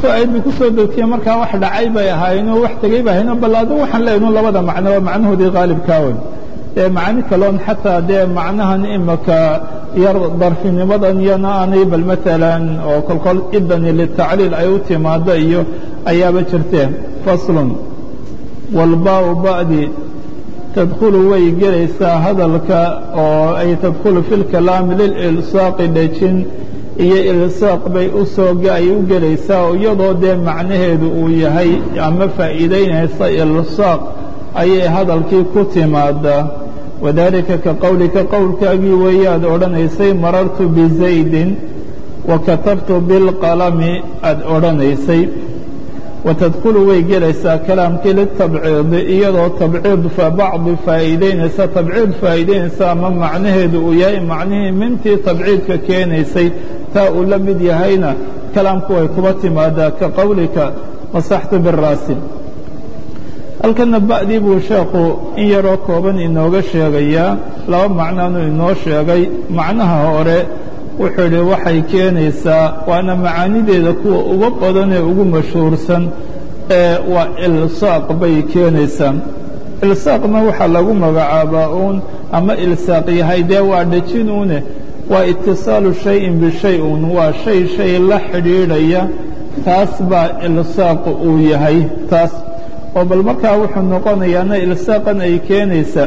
markuu aayaddu ku soo degtiye markaa wax dhacay bay ahaayeenoo wax tegey bay ahayen bal adigu waxaan leeynu labada macno waa macnahoodii qaalibkaawen dee macani kaloon xataa dee macnahan imaka yar darfinimadan iyona aanay bal maalan oo kolkol idani litacliil ay u timaado iyo ayaaba jirteen faslun walbaau ba'di tadkhulu way gelaysaa hadalka oo ay tadkhulu fi lkalaami lililsaaqi dhejin iyo ilsaaq bay usoo ay u gelaysaa oo iyadoo dee macnaheedu uu yahay ama faa'iidaynaysa ilsaaq ayay hadalkii ku timaadaa wadaalika ka qowlika qowlkaagii weeyaad odhanaysay marartu bizaydin wa katabtu bilqalami aad odhanaysay watadkhulu way gelaysaa kalaamkii litabciidi iyadoo tabciid fa bacdi faa'iidaynaysa tabciid faa'iidaynaysa ama macnaheedu uu yahay macnihii mintii tabciidka keenaysay taa uu la mid yahayna kalaamku way kuba timaadaa ka qowlika masaxtu biraasi halkana ba'dii buu sheekhu in yaroo kooban inooga sheegayaa laba macnaanuu inoo sheegay macnaha hore wuxuu idhi waxay keenaysaa waana macaanideeda kuwa uga badan ee ugu mashhuursan ee waa ilsaaq bay keenaysaa ilsaaqna waxaa lagu magacaabaa uun ama ilsaaq yahay dee waa dhejinuune waa itisaalu shayin bishay un waa shay shay la xidhiidhaya taas baa ilsaaq uu yahay taas oo bal markaa wuxuu noqonayaana ilsaaqan ay keenaysaa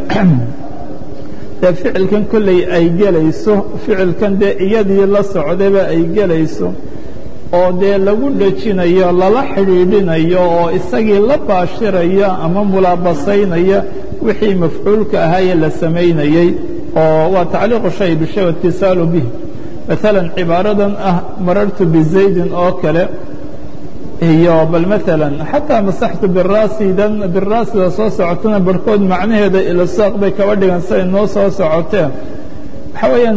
dee ficilkan kolley ay gelayso ficilkan dee iyadii la socdayba ay gelayso oo dee lagu dhejinayo lala xidhiidhinayo oo isagii la baashiraya ama mulaabasaynaya wixii mafcuulka ahaayee la samaynayey oo waa tacliiqu shay bishay waاtisaalu bih maalan cibaaradan ah marartu bizaydin oo kale iyo bal maalan xataa masaxtu biraasidan biraasida soo socotana barhkood macnaheeda ilsaaq bay kaba dhigan siay noo soo socoteen waxa weeyaan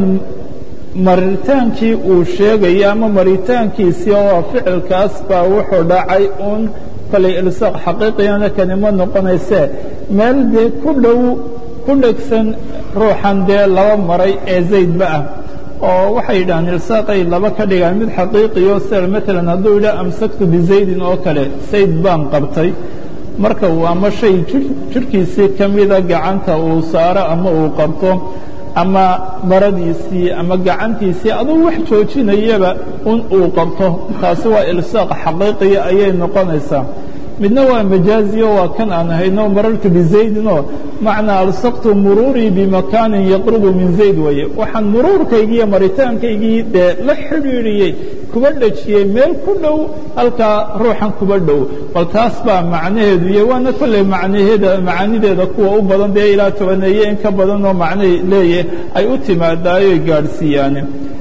maritaankii uu sheegaya ama maritaankiisii oo ficilkaas baa wuxuu dhacay uun kolay ilsaaq xaqiiqiyana kanimo noqonaysee meel dee ku dhow ku dhegsan ruuxan dee laba maray ee zaydba ah oo waxay yidhahaan ilsaaqay laba ka dhigaan mid xaqiiqiyo sida maalan hadduu yidhaha amsaktu bizaydin oo kale sayd baan qabtay marka uu ama shay jirhkiisii ka mida gacanta uu saaro ama uu qabto ama maradiisii ama gacantiisii aduu wax joojinayaba un uu qabto taasi waa ilsaaq xaqiiqiya ayay noqonaysaa midna waa majaaziyo waa kan aan hayno marartu bizaydinoo macnaa alsaqtu muruurii bimakaanin yaqrubu min zayd weeye waxaan muruurkaygii iyo maritaankaygii dee la xidhiidhiyey kuba dhejiyey meel ku dhow halkaa ruuxan kuba dhow bal taas baa macnaheedu iyo waana kolley macnaheeda macaanideeda kuwa u badan dee ilaa tobaneeye in ka badanoo macnay leeyahay ay u timaadaayoy gaadhsiiyaane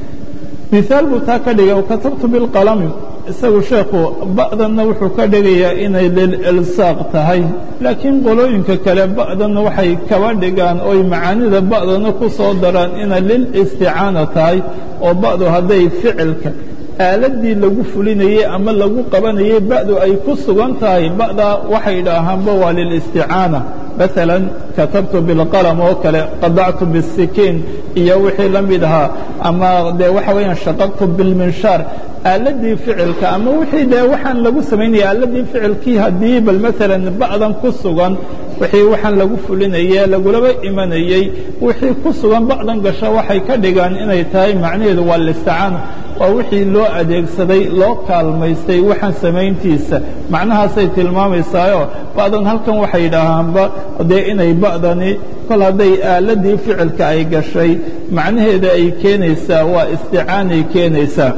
miaal buu taa ka dhigay katabtu bilqalami isagu sheekhu ba'danna wuxuu ka dhigayaa inay lililsaaq tahay laakiin qolooyinka kale ba'danna waxay kaba dhigaan oy macaanida ba'dana ku soo daraan inay lilisticaana tahay oo ba'du hadday ficilka aaladii lagu fulinayey ama lagu qabanayey ba'du ay ku sugan tahay ba'daa waxay idhaahaanba waa lilisticaana maalan katabtu bilqalam oo kale qadactu bisikiin iyo wixii la mid ahaa ama dee waxa weeyaan shaqaqtu bilminshaar aaladii ficilka ama wixii dee waxaan lagu samaynaya aaladii ficilkii haddii bal maalan ba'dan ku sugan wixii waxaan lagu fulinayey lagulaba imanayey wixii ku sugan ba'dan gasho waxay ka dhigaan inay tahay macnaheedu waa listicaana waa wixii loo adeegsaday loo kaalmaystay waxaan samayntiisa macnahaasay tilmaamaysaayoo ba'dan halkan waxay yidhaahaanba dee inay ba'dani kol hadday aaladii ficilka ay gashay macnaheeda ay keenaysaa waa isticaanay keenaysaa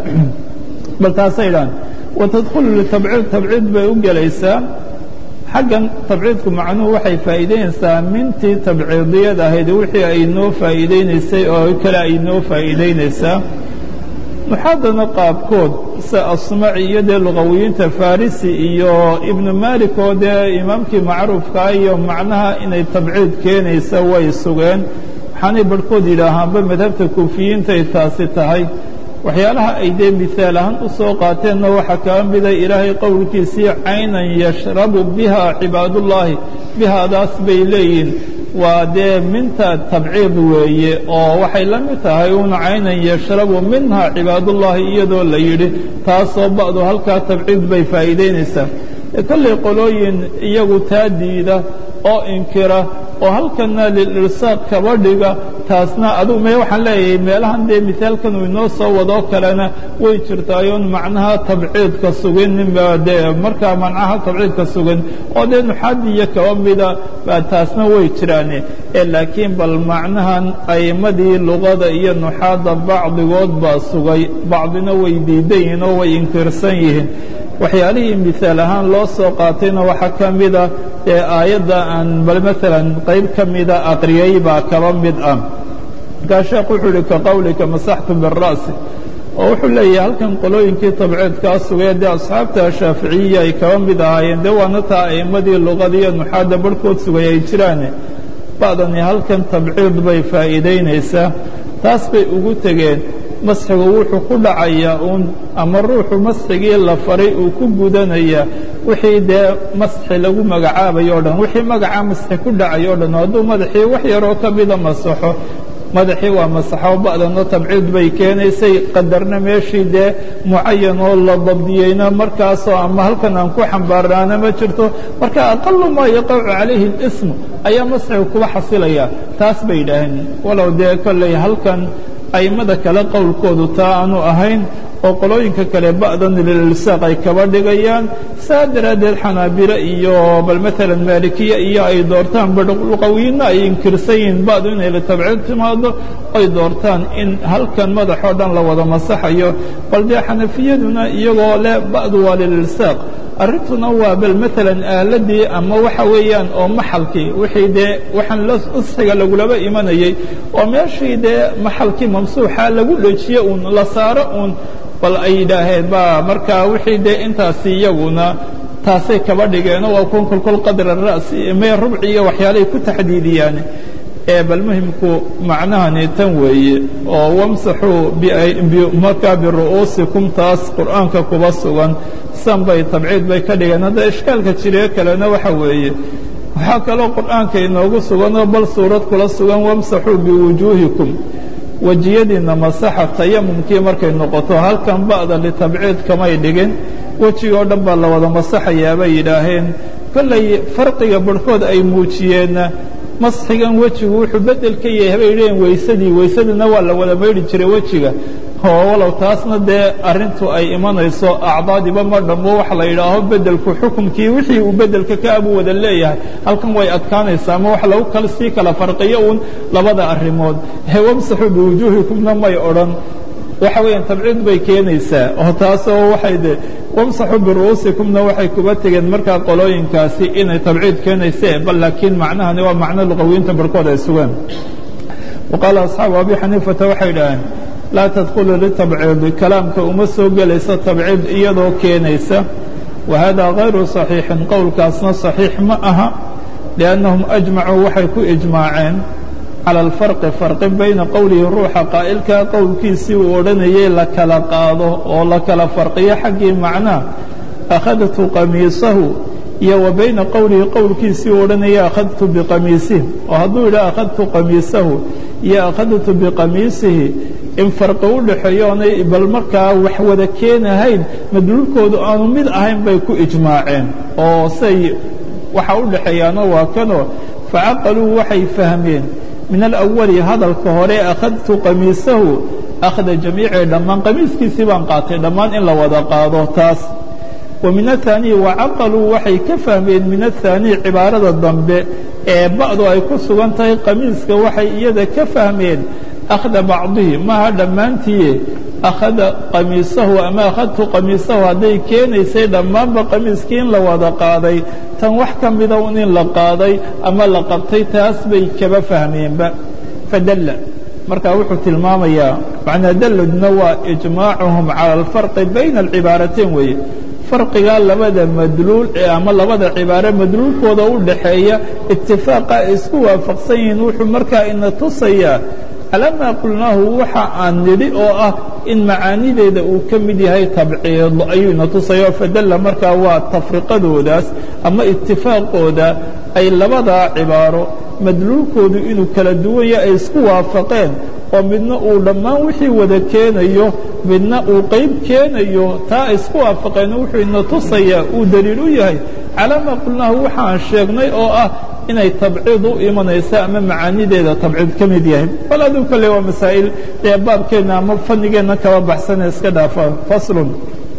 bal taasay dhahan watadkhulu litabciid tabciid bay u gelaysaa xaggan tabciidku macnuhu waxay faa'iidaynaysaa mintii tabciidiyad ahayd wixii ay noo faa'iidaynaysay oo kale ay noo faa'iidaynaysaa muxaadana qaabkood sida asmaci iyo dee luqawiyiinta farisi iyo ibnu malik oo dee imaamkii macruufkaa iyo macnaha inay tabciid keenaysa way sugeen waxaanay barhkood yidhaahaanba madhabta kuufiyiintay taasi tahay waxyaalaha ay dee mihaal ahaan u soo qaateenna waxaa kaa mida ilaahay qowlkiisii caynan yashrabu biha cibaadullaahi bihaadaas bay leeyihiin waa dee minta tabciid weeye oo waxay la mid tahay un caynan yashrabu minha cibaadullahi iyadoo la yidhi taasoo ba'du halkaa tabciid bay faa'iidaynaysaa kollay qolooyin iyagu taa diida oo inkira oo halkana lilirsaaq kaba dhiga taasna adugu me waxaan leeyahay meelahan dee misaalkan uu inoo soo wadoo kalena way jirtaayoon macnaha tabciidka sugin dee markaa macnaha tabciidka sugan oo dee nuxaadiya kaba mida taasna way jiraane ee laakiin bal macnahan a'immadii luqada iyo nuxaadda bacdigood baa sugay bacdina way diidan yihiin oo way inkirsan yihiin waxyaalihii misaal ahaan loo soo qaatayna waxaa ka mida ee aayadda aan bal maalan qayb ka mida aqriyey baa kaba mid ah markaa sheekh wuxuu ihi ka qowlika masaxtu bira'si oo wuxuu leeyahay halkan qolooyinkii tabciidkaa sugay dee asxaabta shaaficiyiya ay kaba mid ahaayeen dee waana taa a'immadii luqada iyo nuxaadda barhkood sugay ay jiraane ba'dani halkan tabciid bay faa'iidaynaysaa taas bay ugu tegeen masxigu wuxuu ku dhacayaa uun ama ruuxu masxigii la faray uu ku gudanayaa wixii dee masxi lagu magacaabayo o dhan wixii magaca masxi ku dhacayo o dhan hadduu madaxii wax yaroo ka mida masaxo madaxii waa masaxo ba'dana tabciid bay keenaysay qadarna meeshii dee mucayan oo la dabdiyeyna markaasoo ama halkan aan ku xambaarnaana ma jirto marka aqalu maa yaqacu calayhi اlismu ayaa masxigu kuba xasilaya taas bay yidhaaheen walow dee kolley halkan a'immada kale qowlkoodu taa aanu ahayn oo qolooyinka kale ba'dan lililsaaq ay kaba dhigayaan saa daraaddeed xanaabilo iyo bal maalan maalikiya iyo ay doortaan luqawiyiinna ay inkirsan yihiin ba'du inay litabciid timaado ay doortaan in halkan madaxoo dhan la wada masaxayo bal dee xanafiyaduna iyagoo leh ba'du waa lililsaaq arrintuna waa bal maalan aaladii ama waxa weeyaan oo maxalkii wixii dee waxaan usxiga lagulaba imanayey oo meeshii dee maxalkii mamsuuxa lagu dhejiye uun la saaro uun bal ay yidhaaheen ba markaa wixii dee intaasi iyaguna taasay kaba dhigeenoo waa kun kolkol qadra ra'si mee rubci iyo waxyaalahay ku taxdiidiyaan ee bal muhimku macnahani tan weeye oo wamsaxuu markaa biru'uusikum taas qur'aanka kuba sugan san bay tabciid bay ka dhigeen hadda ishkaalka jiree kalena waxa weeye waxaa kaloo qur'aanka inoogu suganoo bal suurad kula sugan wamsaxuu biwujuuhikum wejiyadiinna masaxa tayamumkii markay noqoto halkan ba'da litabciid kamay dhigin wejigoo dhan baa la wada masaxayaa bay yidhaaheen kollay farqiga barhkood ay muujiyeenna masxigan wejigu wuxuu beddel ka yahay bay yidhaheen weysadii weysadina waa la wada maydhi jiray wejiga oo walow taasna dee arrintu ay imanayso acdaadiba ma dhammo waxa la yidhaaho beddelku xukumkii wixii uu beddelka ka abuu wada leeyahay halkan way adkaanaysaa ama wax lagu kal sii kala farqiyo uun labada arrimood wamsaxuu biwujuuhikumna may odhan waxa weeyaan tabciid bay keenaysaa oo taasoo waxay de wamsaxuu biru'uusikumna waxay kuba tegeen markaa qolooyinkaasi inay tabciid keenayse bal laakiin macnahani waa macno luqawiyiinta barhkood ay sugeen wa qaala asxaabu abi xaniifata waxay idhaaheen laa tadkhulu litabciidi kalaamka uma soo gelayso tabciid iyadoo keenaysa wa hada hayru صaxiixin qowlkaasna صaxiix ma aha liannahum ajmacuu waxay ku ijmaaceen cala alfarqi farqi bayna qowlihi ruuxa qaa'ilkaa qowlkiisii uu odhanayay la kala qaado oo la kala farqiyo xaggii macnaa akhadtu qamiisahu iyo wa bayna qowlihi qowlkiisii uu odhanayay akhadtu biqamiisihi oo hadduu yidhaha akhadtu qamiisahu iyo akhadtu biqamiisihi in farqi u dhaxeeyo oonay bal markaa wax wada keenahayn madluulkoodu aanu mid ahayn bay ku ijmaaceen oo say waxa u dhaxeeyaano waa kanoo facaqaluu waxay fahmeen min alawali hadalka hore akhadtu qamiisahu akhda jamiici dhammaan qamiiskiisii baan qaatay dhammaan in la wada qaado taas wa min aلثaaniyi wacaqaluu waxay ka fahmeen min aلثaaniyi cibaarada dambe ee ba'du ay ku sugan tahay qamiiska waxay iyada ka fahmeen akhda bacdihi maaha dhammaantiie akhada qamiisahu ama akhadtu qamiisahu hadday keenaysay dhammaanba qamiiskii in la wada qaaday tan wax ka mida un in la qaaday ama la qabtay taas bay kaba fahmeenba fadalla marka wuxuu tilmaamayaa macnaa dalladna waa ijmaacuhum cala alfarqi bayna alcibaarateyn weeye farqigaa labada madluul ee ama labada cibaaro madluulkooda u dhaxeeya itifaaqa ay isku waafaqsan yihiin wuxuu markaa ina tusayaa calaa maa qulnaahu waxa aan nidhi oo ah in macaanideeda uu ka mid yahay tabciid ayuu ina tusaya fadalla markaa waa tafriqadoodaas ama itifaaqooda ay labadaa cibaaro madluulkoodu inuu kala duwanya ay isku waafaqeen oo midna uu dhammaan wixii wada keenayo midna uu qayb keenayo taa ay isku waafaqeen wuxuu ina tusayaa uu daliil u yahay calaa maa qulnaahu waxaan sheegnay oo ah inay tabciid u imanaysa ama macaanideeda tabciid ka mid yahay bal aduu kale waa masaa'il ee baabkeenna ama fanigeenna kaba baxsane iska dhaafa faslun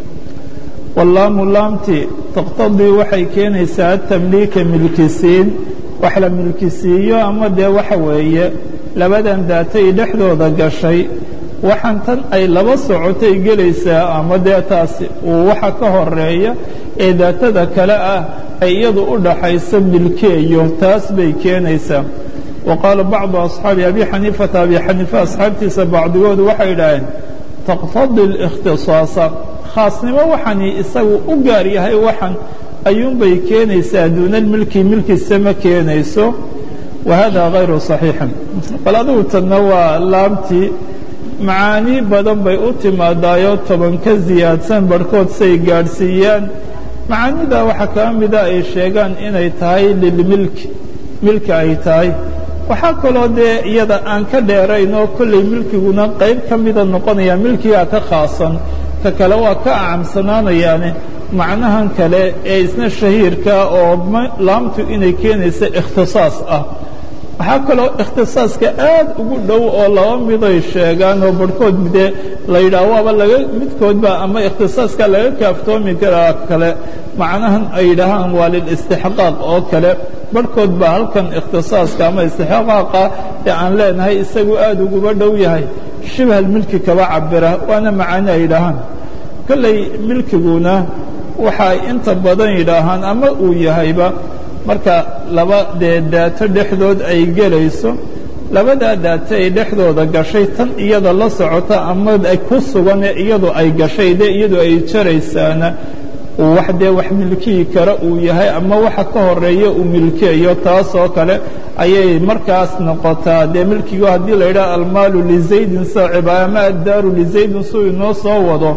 wallaamu laamti taqtadii waxay keenaysaa tamliika milkisiin wax la milkisiiyo ama dee waxa weeye labadan daatay dhexdooda gashay waxaan tan ay laba socotay gelaysaa ama dee taasi uu waxa ka horeeya ee daatada kale ah ay iyadu u dhaxayso milkeeyo taas bay keenaysaa wa qaala bacdu asxaabi abi xaniifata abi xaniifa asxaabtiisa bacdigoodu waxay idhaaheen taqtadi اlikhtisaasa khaasnimo waxani isagu u gaar yahay waxan ayuunbay keenaysaa duunalmilki milkiisa ma keenayso wa hada hayru صaxiixin bal adigu tanna waa laamtii macaani badan bay u timaadaayo toban ka ziyaadsan barhkood say gaadhsiiyaan macaanida waxaa kaa mida ay sheegaan inay tahay lilmilki milki ay tahay waxaa kaloo dee iyada aan ka dheerayn oo kollay milkiguna qayb ka mida noqonaya milkigaa ka khaasan ka kale waa ka acamsanaanayaane macnahan kale ee isna shahiirka oo laamtu inay keenaysa ikhtisaas ah waxaa kaloo ikhtisaaska aad ugu dhow oo laba miday sheegaan oo barhkood dee la yidhaah waaba laga midkoodba ama ikhtisaaska laga kaaftoomi karaa kale macnahan ay yidhaahaan waa lilistixqaaq oo kale barhkood baa halkan ikhtisaaska ama istixqaaqa ee aan leenahay isagu aad uguba dhow yahay shibhal milki kaba cabira waana macaani ay yidhaahaan kolley milkiguna waxay inta badan yidhaahaan ama uu yahayba marka laba dee daato dhexdood ay gelayso labadaa daato ay dhexdooda gashay tan iyada la socota ama ku sugane iyadu ay gashay dee iyadu ay jaraysaana wax dee wax milkiyi kara uu yahay ama waxa ka horeeya uu milkeeyo taasoo kale ayay markaas noqotaa dee milkigu haddii la yidhaha almaalu lizaydin saaciba ama addaaru lizaydin suu inoo soo wado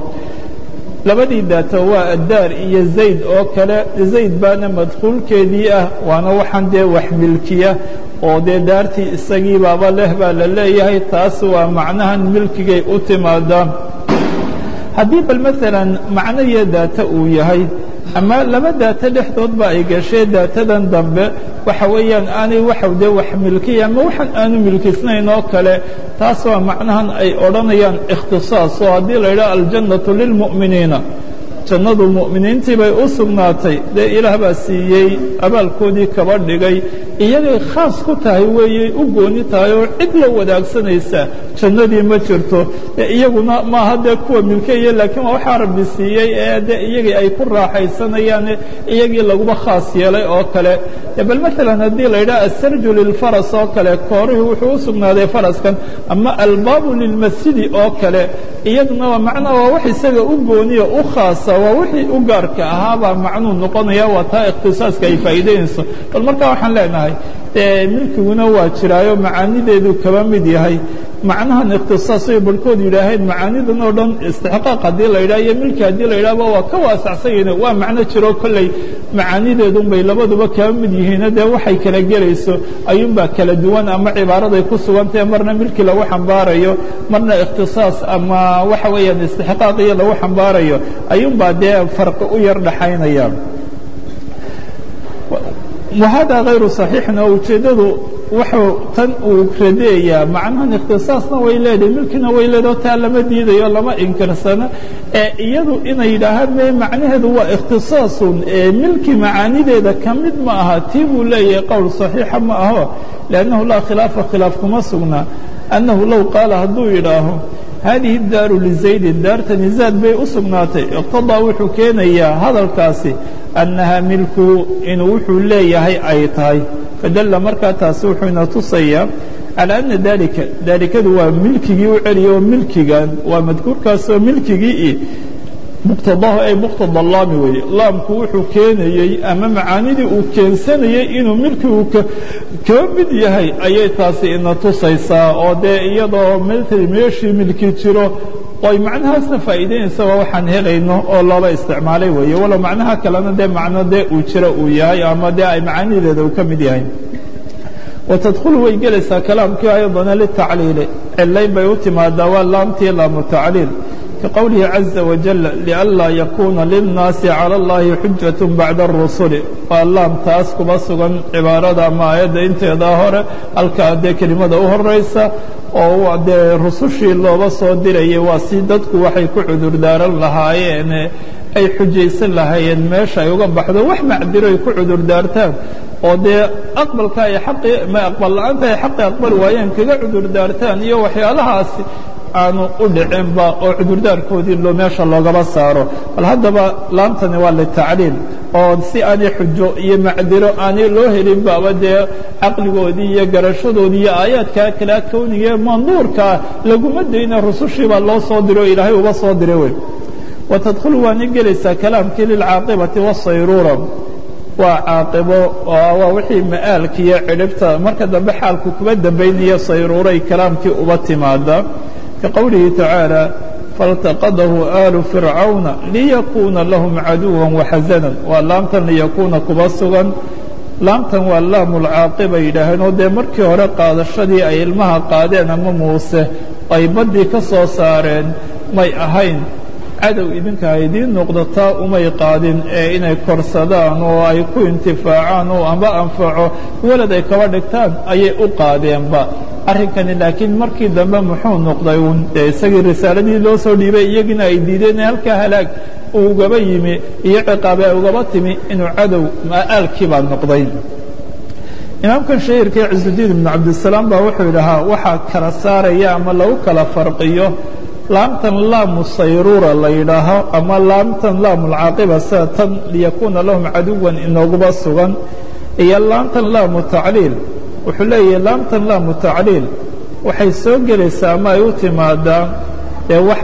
labadii daato waa addaar iyo zayd oo kale zayd baana madkhuulkeedii ah waana waxaan dee wax milkiya oo dee daartii isagii baaba leh baa la leeyahay taas waa macnahan milkigay u timaadaa haddii bal maalan macno iyo daato uu yahay ama laba daato dhexdoodba ay gashee daatadan dambe waxa weeyaan aanay waxa dee wax milkiya ama waxaan aanu milkisnayn oo kale taas waa macnahan ay odhanayaan ikhtisaas oo haddii la yidhaha aljannatu lilmu'miniina jannadu mu'miniintii bay u sugnaatay dee ilaah baa siiyey abaalkoodii kaba dhigay iyagay khaas ku tahay weeyey u gooni tahay oo cid la wadaagsanaysa jannadii ma jirto iyaguna maaha dee kuwa milkeeya laakiin waa waxaa rabbi siiyey ee de iyagii ay ku raaxaysanayaan iyagii laguba khaas yeelay oo kale bal maalan haddii la yidhaha asarju lilfaras oo kale koorihii wuxuu u sugnaaday faraskan ama albaabu lilmasjidi oo kale iyaduna waa macnaa waa wax isaga u gooniya u khaasa waa wixii u gaarka ahaabaa macnuu noqonaya waa taa ikhtisaaska ay faa'iidaynayso bal markaa waxaan leenahay milkiguna waa jiraayo macaanideedu kaba mid yahay macnahan ikhtisaas ay barhkood yidhaaheen macaanidan oo dhan istixqaaq haddii la yidhaha iyo milki haddii la yidhahba waa ka waasacsan yihiin waa macno jiro kolley macaanideedun bay labaduba kaba mid yihiino dee waxay kala gelayso ayuunbaa kala duwan ama cibaaraday ku sugantahe marna milki lagu xambaarayo marna ikhtisaas ama waxa weeyaan istixqaaqiyo lagu xambaarayo ayuunbaa dee farqi u yar dhaxaynaya wahada hayru صaxiixin oo ujeeddadu wuxuu tan uu radeeyaa macnahan ikhtisaasna way leedahay milkina way leedaho taa lama diidayo lama inkirsano ee iyadu inay yidhaahaan me macnaheedu waa ikhtisaasun ee milki macaanideeda ka mid ma aha tii buu leeyahay qowl صaxiixa ma aho liannahu laa khilaafa khilaaf kuma sugnaa annahu low qaala hadduu yidhaaho haadihi daaru lizaydin daartani zaad bay u sugnaatay iqtadaa wuxuu keenayaa hadalkaasi annaha milku inuu wuxuu leeyahay ay tahay fadalla markaa taasi wuxuu ina tusayaa calى ana dalika daalikadu waa milkigii u celiya oo milkigan waa madkuurkaasoo milkigii muqtadahu ay muqtada laami weeye laamku wuxuu keenayey ama macaanidii uu keensanayey inuu milkigu kaba mid yahay ayay taasi ina tusaysaa oo dee iyadoo ml meeshii milki jiro ay macnahaasna faa'iidaynaysa waa waxaan helayno oo loola isticmaalay weeye walow macnaha kalena dee macno dee uu jiro uu yahay ama dee ay macaanideeda uu ka mid yahay watadkhulu way gelaysaa kalaamkii ayadana litacliili cilayn bay u timaadaa waa laamtii laamu tacliil kaqowlihi caza wajal lianlaa yakuuna lilnaasi cala اllahi xujaة bacda الrusuli waa laam taas kuma sugan cibaarada ama aayadda inteedaa hore halkaa dee kelimada u horaysa oo dee rusushii looba soo dirayay waa si dadku waxay ku cudurdaaran lahaayeen ay xujaysan lahaayeen meesha ay uga baxdo wax macdiro ay ku cudurdaartaan oo dee aqbalka ay aqi ma aqbal la'aanta ay xaqi aqbali waayeen kaga cudurdaartaan iyo waxyaalahaasi aanu u dhicinba oo cudurdaarkoodii loo meesha loogaba saaro bal haddaba laamtani waa litacliil oo si aanay xujo iyo macdiro aanay loo helin baaba dee caqligoodii iyo garashadoodii iyo aayaadkaa kalea kownigae manduurkaa laguma dayna rusushii baa loo soo diray oo ilaahay uga soo diray wey watadkhulu waana gelaysaa kalaamkii lilcaaqibati waasayruura waa caaqibo waa wixii ma'aalka iyo cidhibta marka dambe xaalku kuba dambaynaya sayruuray kalaamkii uba timaada kaqowlihi tacaala faltaqadahu aalu fircawna liyakuuna lahum caduwa waxasanan waa laamtan liyakuuna kuba sugan laamtan waa laamulcaaqiba yidhaaheen oo dee markii hore qaadashadii ay ilmaha qaadeen ama muuse ay baddii ka soo saareen may ahayn cadow idinka idiin noqdo taa umay qaadin ee inay korsadaan oo ay ku intifaacaan oo amba anfaco walad ay kaba dhigtaan ayay u qaadeenba arrinkani laakiin markii dambe muxuu noqday uun dee isagii risaaladii loo soo dhiibay iyagiina ay diideen in halkaa halaag uu ugaba yimi iyo ciqaabe ay ugaba timi inuu cadow ma'aalkii baa noqday imaamkan shahiirkii cisudiin ibnu cabdisalaam baa wuxuu yidhahaa waxaa kala saaraya ama lagu kala farqiyo laamtan laamu sayruura la yidhaaho ama laamtan laamulcaaqiba sida tan liyakuuna lahum caduwan inooguba sugan iyo laamtan laamu tacliil wuxuu leeyahay laamtan laamu tacliil waxay soo gelaysaa ama ay u timaadaa ee wax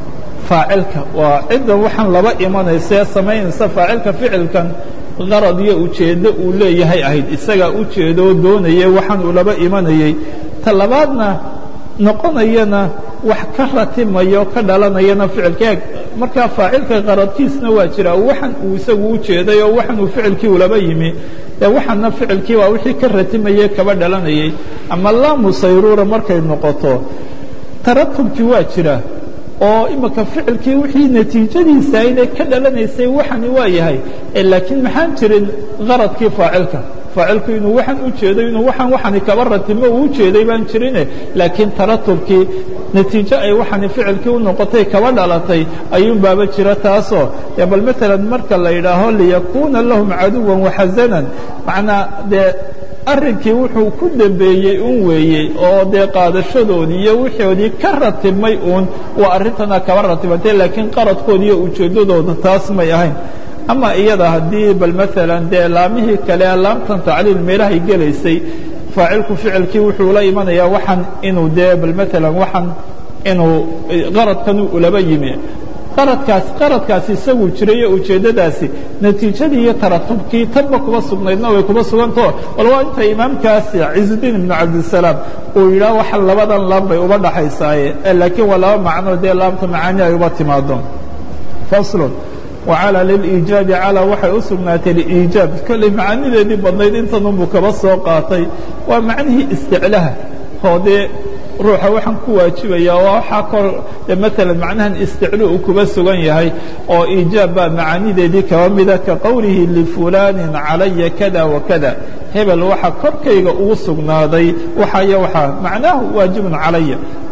faacilka waa cidda waxaan laba imanaysa ee samaynaysa faacilka ficilkan qarad iyo ujeeddo uu leeyahay ahayd isagaa ujeedo oo doonaya waxaan uu laba imanayey ta labaadna noqonayana wax ka ratimayo ka dhalanayana ficilka eeg markaa faacilka qaradkiisna waa jira waxan uu isagu u jeeday oo waxan uu ficilkii ulaba yimi ee waxaana ficilkii waa wixii ka ratimayey kaba dhalanayay ama laamu sayruura markay noqoto taratubkii waa jira oo imika ficilkii wixii natiijadiisa inay ka dhalanaysay waxani waa yahay laakiin maxaan jirin qaradkii faacilka faacilku inuu waxan u jeedo inuu waxan waxani kaba ratimo uu u jeeday baan jirine laakiin taratubkii natiijo ay waxani ficilkii u noqotay kaba dhalatay ayuun baaba jira taasoo bal maalan marka la yidhaaho liyakuuna lahum caduwan waxasanan macnaa dee arrinkii wuxuu ku dembeeyey un weeyey oo dee qaadashadoodii iyo wixoodii ka ratibmay uun waa arrintana kaba ratibantay laakiin qaradkooda iyo ujeeddadooda taas may ahayn ama iyada haddii bal maalan dee laamihii kale laamtan tacliil meelahay gelaysay faacilku ficilkii wuxuu la imanayaa waxan inuu dee bal maalan waxan inuu qaradkan ulaba yimi qaradkaas qaradkaasi isaguu jiray iyo ujeeddadaasi natiijadii iyo taratubkii tanba kuba sugnaydna way kuba sugantao bal waa inta imaamkaasi cizudiin ibnu cabdisalaam uu yidhaah waxa labadan laam bay uba dhaxaysaaye laakiin waa laba macno dee laamta macaani ay uba timaado faslun wacalى liliijaabi calى waxay u sugnaatay liijaab kolley macaanideedii badnayd intanunbuu kaba soo qaatay waa macnihii isticlaha oo dee ruuxa waxaan ku waajibaya oo waxaa kor maalan macnahan isticlu uu kuba sugan yahay oo iijaab baa macaanideedii kaba mida ka qowlihi lifulaanin calaya kada wakada hebel waxa korkayga ugu sugnaaday waxayo waxaa macnaahu waajibun calaya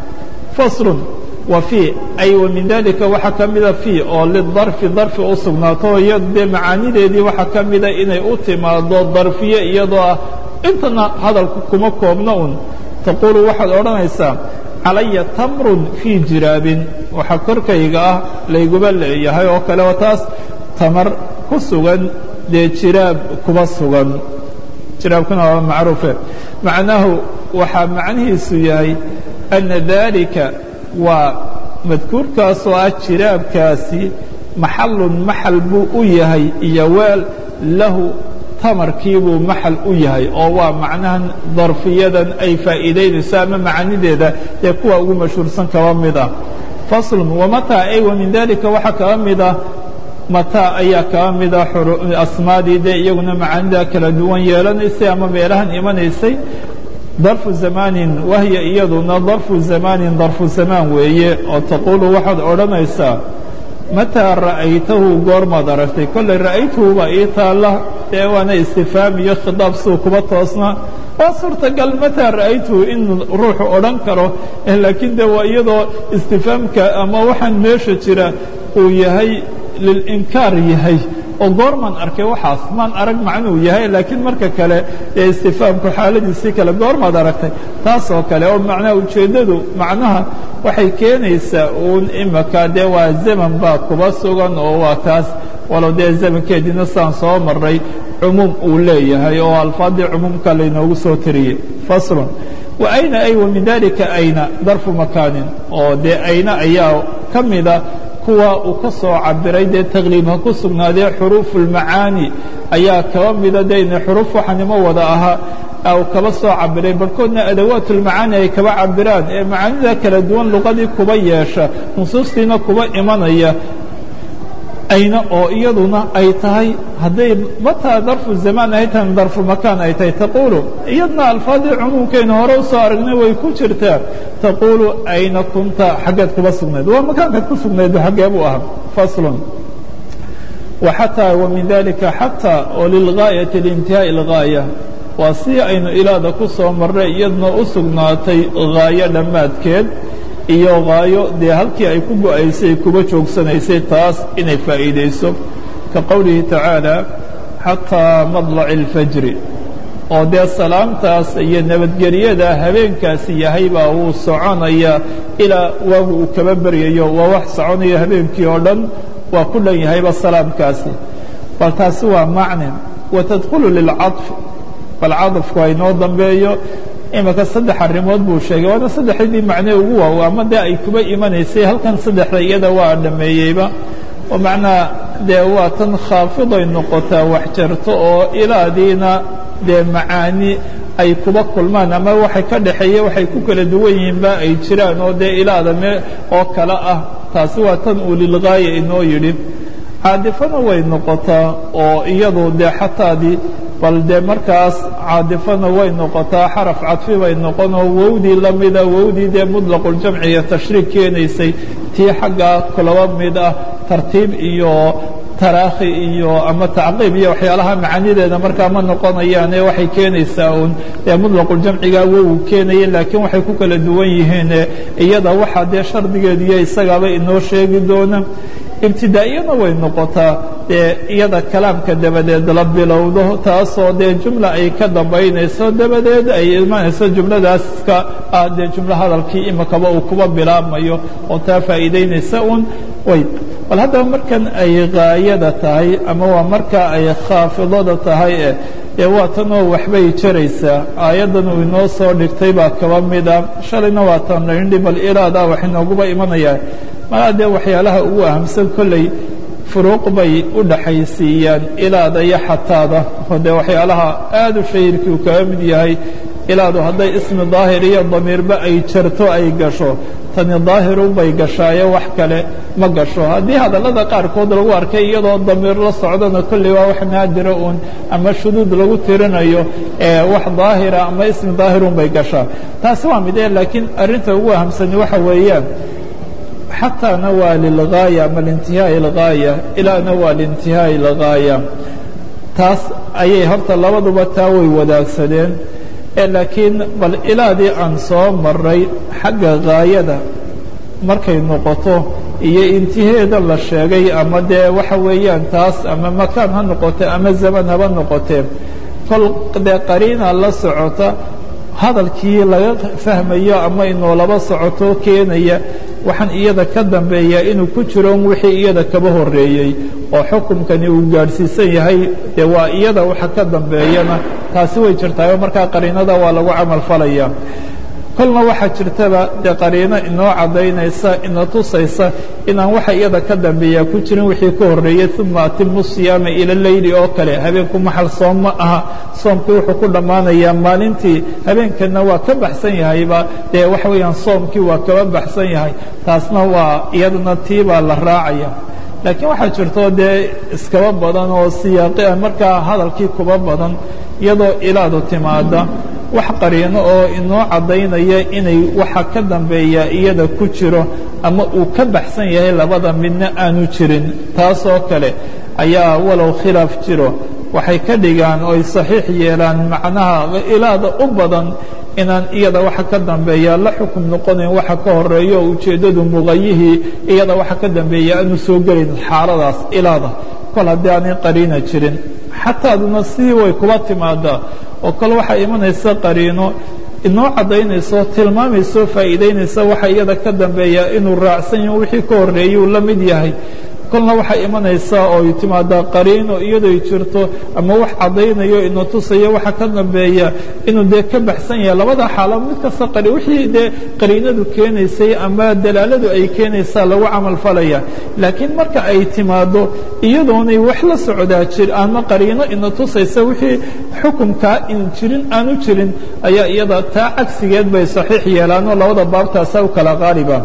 faslun wa fii ay wa min dalika waxaa ka mida fii oo lidarfi darfi u sugnaato iyo dee macaanideedii waxaa ka mida inay u timaado darfiye iyadoo ah intana hadalku kuma koobna un taquulu waxaad odhanaysaa calaya tamrun fii jiraabin waxaa korkayga ah layguba leeyahay oo kale oo taas tamar ku sugan dee jiraab kuba sugan jiraabkuna waa macruufe macnaahu waxaa macnihiisu yahay ana dalika waa madkuurkaasoo ah jiraabkaasi maxalun maxal buu u yahay iyo weel lahu tamarkii buu maxal u yahay oo waa macnahan darfiyadan ay faa'iidaynayso ama macanideeda ee kuwa ugu mashhuursan kaba mid ah faslun wamataa ay wa min dalika waxaa kaba mid ah mataa ayaa kaba mida asmaadii dee iyaguna macaanida kala duwan yeelanaysay ama meelahan imanaysay darfu zamaanin wahya iyaduna darfu zamaanin darfu zamaan weeye oo taquulu waxaad odhanaysaa mataa ra'aytahu goormaad aragtay kolley ra'aytuhu baa ii taalla dee waana istifaam iyo khidaab siduu kuba toosnaa waa suurtagal mataa ra'aytuhu in ruuxu odhan karo laakiin de waa iyadoo istifaamka ama waxaan meesha jira uu yahay lilinkaar yahay oo goormaan arkay waxaas maan arag macnuu yahay laakiin marka kale ee istifaamku xaaladiisii kale goormaad aragtay taasoo kale oo macnaha ujeeddadu macnaha waxay keenaysaa uun imaka dee waa zaman baa kuba sugan oo waa taas walow dee zamankeediina saan soo maray cumuum uu leeyahay oo alfaadii cumuumka laynoogu soo tiriyey faslun wa ayna ay wa min dalika ayna darfu makaanin oo dee ayna ayaa ka mida kuwa uu ka soo cabiray dee taqliibha ku sugnaadee xuruufu اlmacaani ayaa kaba mida de ina xuruuf waxanimo wada ahaa u kaba soo cabiray barhkoodna adawaat اlmacaani ay kaba cabiraan ee macaanida kala duwan luqadii kuba yeesha nusuustiina kuba imanaya ayna oo iyaduna ay tahay hadday mataa darfu zamaan ay tahay darfu makaan ay tahay taquulu iyadna alfaadii cumuumkaynu hore u soo aragnay way ku jirtaa taquulu ayna kunta xaggeed kuba sugnayd waa makaankaad ku sugnayd xaggee buu ahaa faslun وxatىa وmin dalika xatىa oo lilغاayaةi لintihaaءi الغاayة waa si aynu ilaada ku soo marray iyadna u sugnaatay غaayo dhammaadkeed iyo غaayo dee halkii ay ku go'aysay kuba joogsanaysay taas inay faa'iidayso ka qowlihi tacaalى xatىa maطلac الfajri oo dee salaamtaas iyo nabadgelyada habeenkaasi yahay baa wuu soconaya ilaa waagu uu kaba beryayo waa wax soconaya habeenkii oo dhan waa ku dhan yahayba salaamkaasi bal taasi waa macnin watadkhulu lilcaطfi bal caطafku waa inoo dambeeyo imika saddex arrimood buu sheegay waana saddexdii macnee ugu waaw ama dee ay kuba imanaysay halkan saddexda iyada waa dhameeyeyba oo macnaa dee waa tan khaafiday noqotaa wax jarto oo ilaadiina dee macaani ay kuba kulmaan ama waxay ka dhaxeeye waxay ku kala duwan yihiinba ay jiraan oo dee ilaada me oo kale ah taasi waa tan uu lilgaaya inoo yidhi caadifana way noqotaa oo iyadu dee xataadii bal dee markaas caadifana way noqotaa xaraf cadfi bay noqonoo wowdii la mida wowdii dee mudlaquljamci iyo tashriik keenaysay tii xaggaa kulaba mid ah tartiib iyo taraakhi iyo ama tacqiib iyo waxyaalaha macaanideeda markaa ma noqonayaane waxay keenaysaa uun dee mudlaquljamcigaa wowu keenaya laakiin waxay ku kala duwan yihiin iyada waxaa dee shardigeedu iyo isagaaba inoo sheegi doona ibtidaa'iyana way noqotaa dee iyada kalaamka dabadeed la bilowdo taasoo dee jumla ay ka dambaynayso dabadeed ay imanayso jumladaaska ah dee jumlo hadalkii imikaba uu kuba bilaabmayo oo taa faa'iidaynaysa uun way bal haddaba markan ay gaayada tahay ama waa marka ay khaafidada tahay e dee waa tanoo waxbay jaraysaa aayaddan uu inoo soo dhigtay baa kaba mida shalayna waa tan laindhi bal ilaadaa wax inooguba imanayaa malaa dee waxyaalaha ugu ahamsan kolley furuuq bay u dhaxaysiiyaan ilaada iyo xataada oo dee waxyaalaha aad u shahirkii uu kaga mid yahay ilaadu hadday ismi daahir iyo damiirba ay jarto ay gasho tani daahirun bay gashaaye wax kale ma gasho haddii hadallada qaarkood lagu arkay iyadoo damiir la socdona kolley waa wax naadira uun ama shuduud lagu tirinayo ee wax daahira ama ismi daahirun bay gashaa taasi waa mid e laakiin arrinta ugu ahamsani waxa weeyaan xataana waa lilgaaya ama liintihaaءi اlgaaya ilaana waa liintihaaءi اlgaaya taas ayay horta labaduba taa way wadaagsadeen ee laakiin bal ilaadii aan soo maray xagga gaayada markay noqoto iyo intiheeda la sheegay ama dee waxa weeyaan taas ama makaan ha noqote ama zaman haba noqotee kol dee qariina la socota hadalkii laga fahmayo ama inoolaba socoto keenaya waxaan iyada ka dambeeyaa inuu ku jiro wixii iyada kaba horeeyey oo xukumkani uu gaadhsiisan yahay dee waa iyada waxa ka dambeeyana taasi way jirtaayo markaa qariinada waa lagu camal falaya kolna waxaa jirtaba dee qariino inoo caddaynaysa ina tusaysa inaan waxa iyada ka dambeeyaa ku jirin wixii ka horreeyey uma atimu siyaama ila leyli oo kale habeenku maxal soom ma aha soomkii wuxuu ku dhammaanayaa maalintii habeenkana waa ka baxsan yahayba dee waxa weeyaan soomkii waa kaba baxsan yahay taasna waa iyadana tii baa la raacaya laakiin waxaa jirto dee iskaba badan oo siyaaqi ah markaa hadalkii kuba badan iyadoo ilaadu timaada wax qariino oo inoo caddaynaya inay waxa ka dambeeya iyada ku jiro ama uu ka baxsan yahay labada midna aanu jirin taasoo kale ayaa walow khilaaf jiro waxay ka dhigaan oo ay saxiix yeelaan macnaha ilaada u badan inaan iyada waxa ka dambeeya la xukum noqonayn waxa ka horeeyo oo ujeeddadu muqayihii iyada waxa ka dambeeya aanu soo gelayn xaaladaas ilaada kol haddii aanay qariina jirin xataaduna sidii way kuba timaadaa oo kale waxaa imanaysa qariino inoo caddaynayso tilmaamayso faa'iidaynaysa waxa iyada ka dambeeya inuu raacsan yaho wixii ka horreeyuu la mid yahay kolna waxay imanaysaa oo ay timaadaa qariino iyadoy jirto ama wax caddaynayo ina tusayo waxa ka dambeeya inuu dee ka baxsan yahay labada xaalo mid kasta qari wixii dee qariinadu keenaysay ama dalaaladu ay keenaysaa lagu camal falaya laakiin marka ay timaado iyadoonay wax la socdaa jir ama qariino ina tusaysa wixii xukumkaa in jirin aanu jirin ayaa iyada taa cagsigeed bay saxiix yeelaanoo labada baabtaasa u kala qaaliba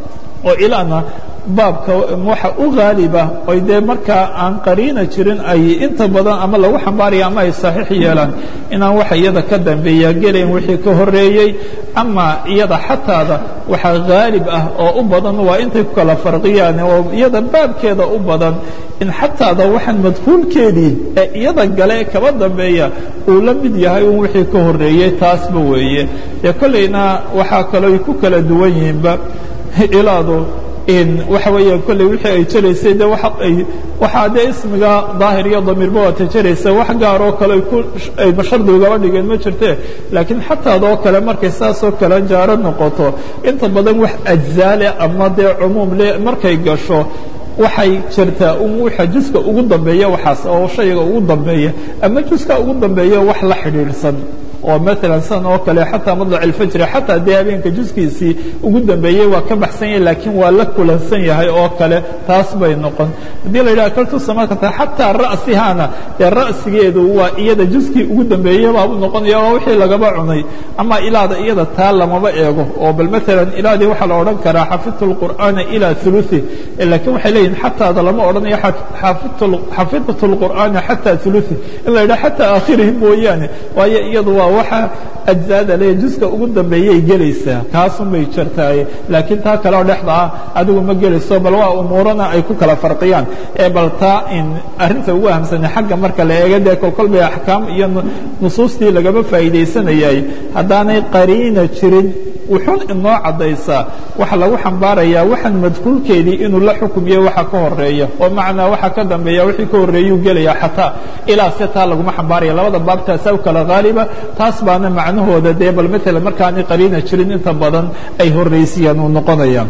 oo ilaana baabka waxa u haaliba oy dee markaa aan qariina jirin ay inta badan ama lagu xambaaraya ama ay saxiix yeelaan inaan waxa iyada ka dambeeya gelayn wixii ka horeeyey ama iyada xataada waxa haalib ah oo u badan waa intay ku kala farqiyaan oo iyada baabkeeda u badan in xataada waxaan madkuulkeedii ee iyada gale kaba dambeeya uu la mid yahay un wixii ka horeeyey taasba weeye dee kollayna waxaa kalooy ku kala duwan yihiinba ilaadu waxa weeya kolley wixii ay jaraysay de ay waxaa dee ismiga daahir iyo damiirba waata jaraysa wax gaar oo kale ay bashardi ugaba dhigeen ma jirte laakiin xataadoo kale markay saasoo kale jaaro noqoto inta badan wax ajzaale ama dee cumuum le markay gasho waxay jirtaa waxa juska ugu dambeeya waxaas oo shayga ugu dambeeya ama juska ugu dambeeya wax la xidhiidhsan oo maalan san oo kale xataa madlac alfajri xataa dee habeenka juskiisii ugu dambeeyey waa ka baxsan yahay laakiin waa la kulansan yahay oo kale taas bay noqon haddii la yidhaha kaltu samakata xataa ra'sihaana dee ra'sigeedu waa iyada juskii ugu dambeeyey baabu noqonaya waa wixii lagaba cunay ama ilaada iyada taa lamaba eego oo bal maalan ilaadii waxaa la odhan karaa xafidtu lqur'aana ilaa uluثi laakiin waxay leeyihin xataada lama odhanayo xafidtu lqur'aana xataa uluثi in la yidhaha xataa aakhirihi mooyaane waayo iyadu waa waxa ajzaada le juska ugu dambeeyay gelaysaa kaasun bay jirtaaye laakiin taa kale oo dhexda ah adigu ma gelayso bal waa umuurana ay ku kala farqiyaan ee bal taa in arrinta ugu ahamsane xagga marka la eega dee kolkol bay axkaam iyo nusuustii lagama faa'iidaysanayay haddaanay qariina jirin wuxuun inoo caddaysaa waxa lagu xambaarayaa waxaan madkuulkeedii inuu la xukumiye waxa ka horeeya oo macnaa waxa ka dambeeya wixii ka horreeyuu gelaya xataa ilaa se taa laguma xambaaraya labada baabtaasa u kala haaliba taas baana macnahooda dee bal maalan markaanay qariina jirin inta badan ay horraysiyaan uu noqonaya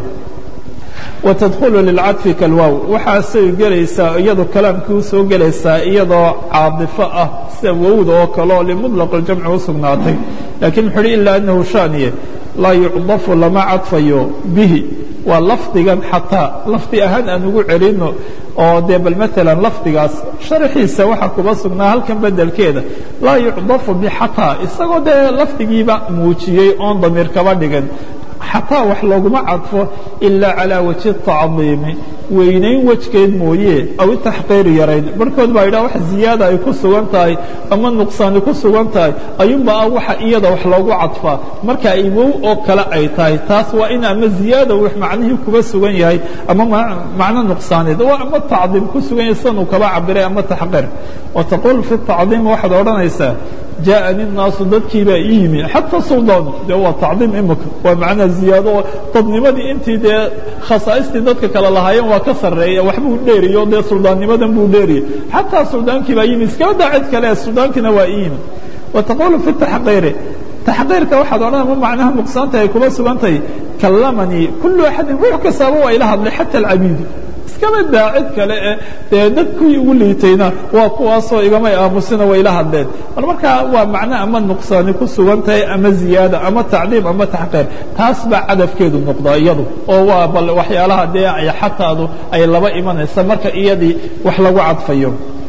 watadkhulu lilcadfi kalwow waxaasay gelaysaa iyadoo kalaamkii u soo gelaysaa iyadoo caadifo ah sida wowda oo kale oo limuطlaq اljamci u sugnaatay lakiin wuxu uhi ilaa anahu shaaniye laa yucdafu lama cadfayo bihi waa lafdigan xataa lafdi ahaan aan ugu celino oo dee bal maalan lafdigaas sharxiisa waxaa kuba sugnaa halkan bedelkeeda laa yucdafu bixataa isagoo dee lafdigiiba muujiyey oon damiir kaba dhigan xataa wax looguma cadfo ilaa calaa wajhi tacdiimi weynayn wejgeed mooye aw itaxqiiri yarayn barhkood baa yidhaha wax ziyaada ay ku sugan tahay ama nuqsaani ku sugan tahay ayuunba ah waxa iyada wax loogu cadfaa marka ay wow oo kale ay tahay taas waa in ama ziyaada wax macnihii kuba sugan yahay ama macno nuqsaaneed waa ama tacdiim ku sugan yahay sidan uu kaba cabiray ama taxqiir wa taquul fi tacdiim waxaad odhanaysaa jaaءani الnaasu dadkii baa ii yimi xatى suldaanu de waa tacdiim imika waa macnaa ziyaado oo dadnimadii intii dee khasaaistii dadka kale lahaayeen waa ka sareeya waxbuu dheeriyo dee suldaannimadan buu dheeriyey xataa suldaankii baa yimi iskaba daa cid kale suldaankina waa ii yimi wataqulu fi taxqiiri taxqiirka waxaad odhan ma macnaha nuqsaanta ay kuba sugan tahay kallamanii kulu axadin ruux kastaaba waa ila hadlay xata alcabiidu iskaba daa cid kale e dee dad kuwii ugu liitayna waa kuwaasoo igamay aamusina way la hadleen bal markaa waa macno ama nuqsaani ku sugan tahay ama ziyaada ama tacdiim ama taxqiir taas baa cadafkeedu noqdaa iyadu oo waa bal waxyaalaha dee ay xataadu ay laba imanaysa marka iyadii wax lagu cadfayo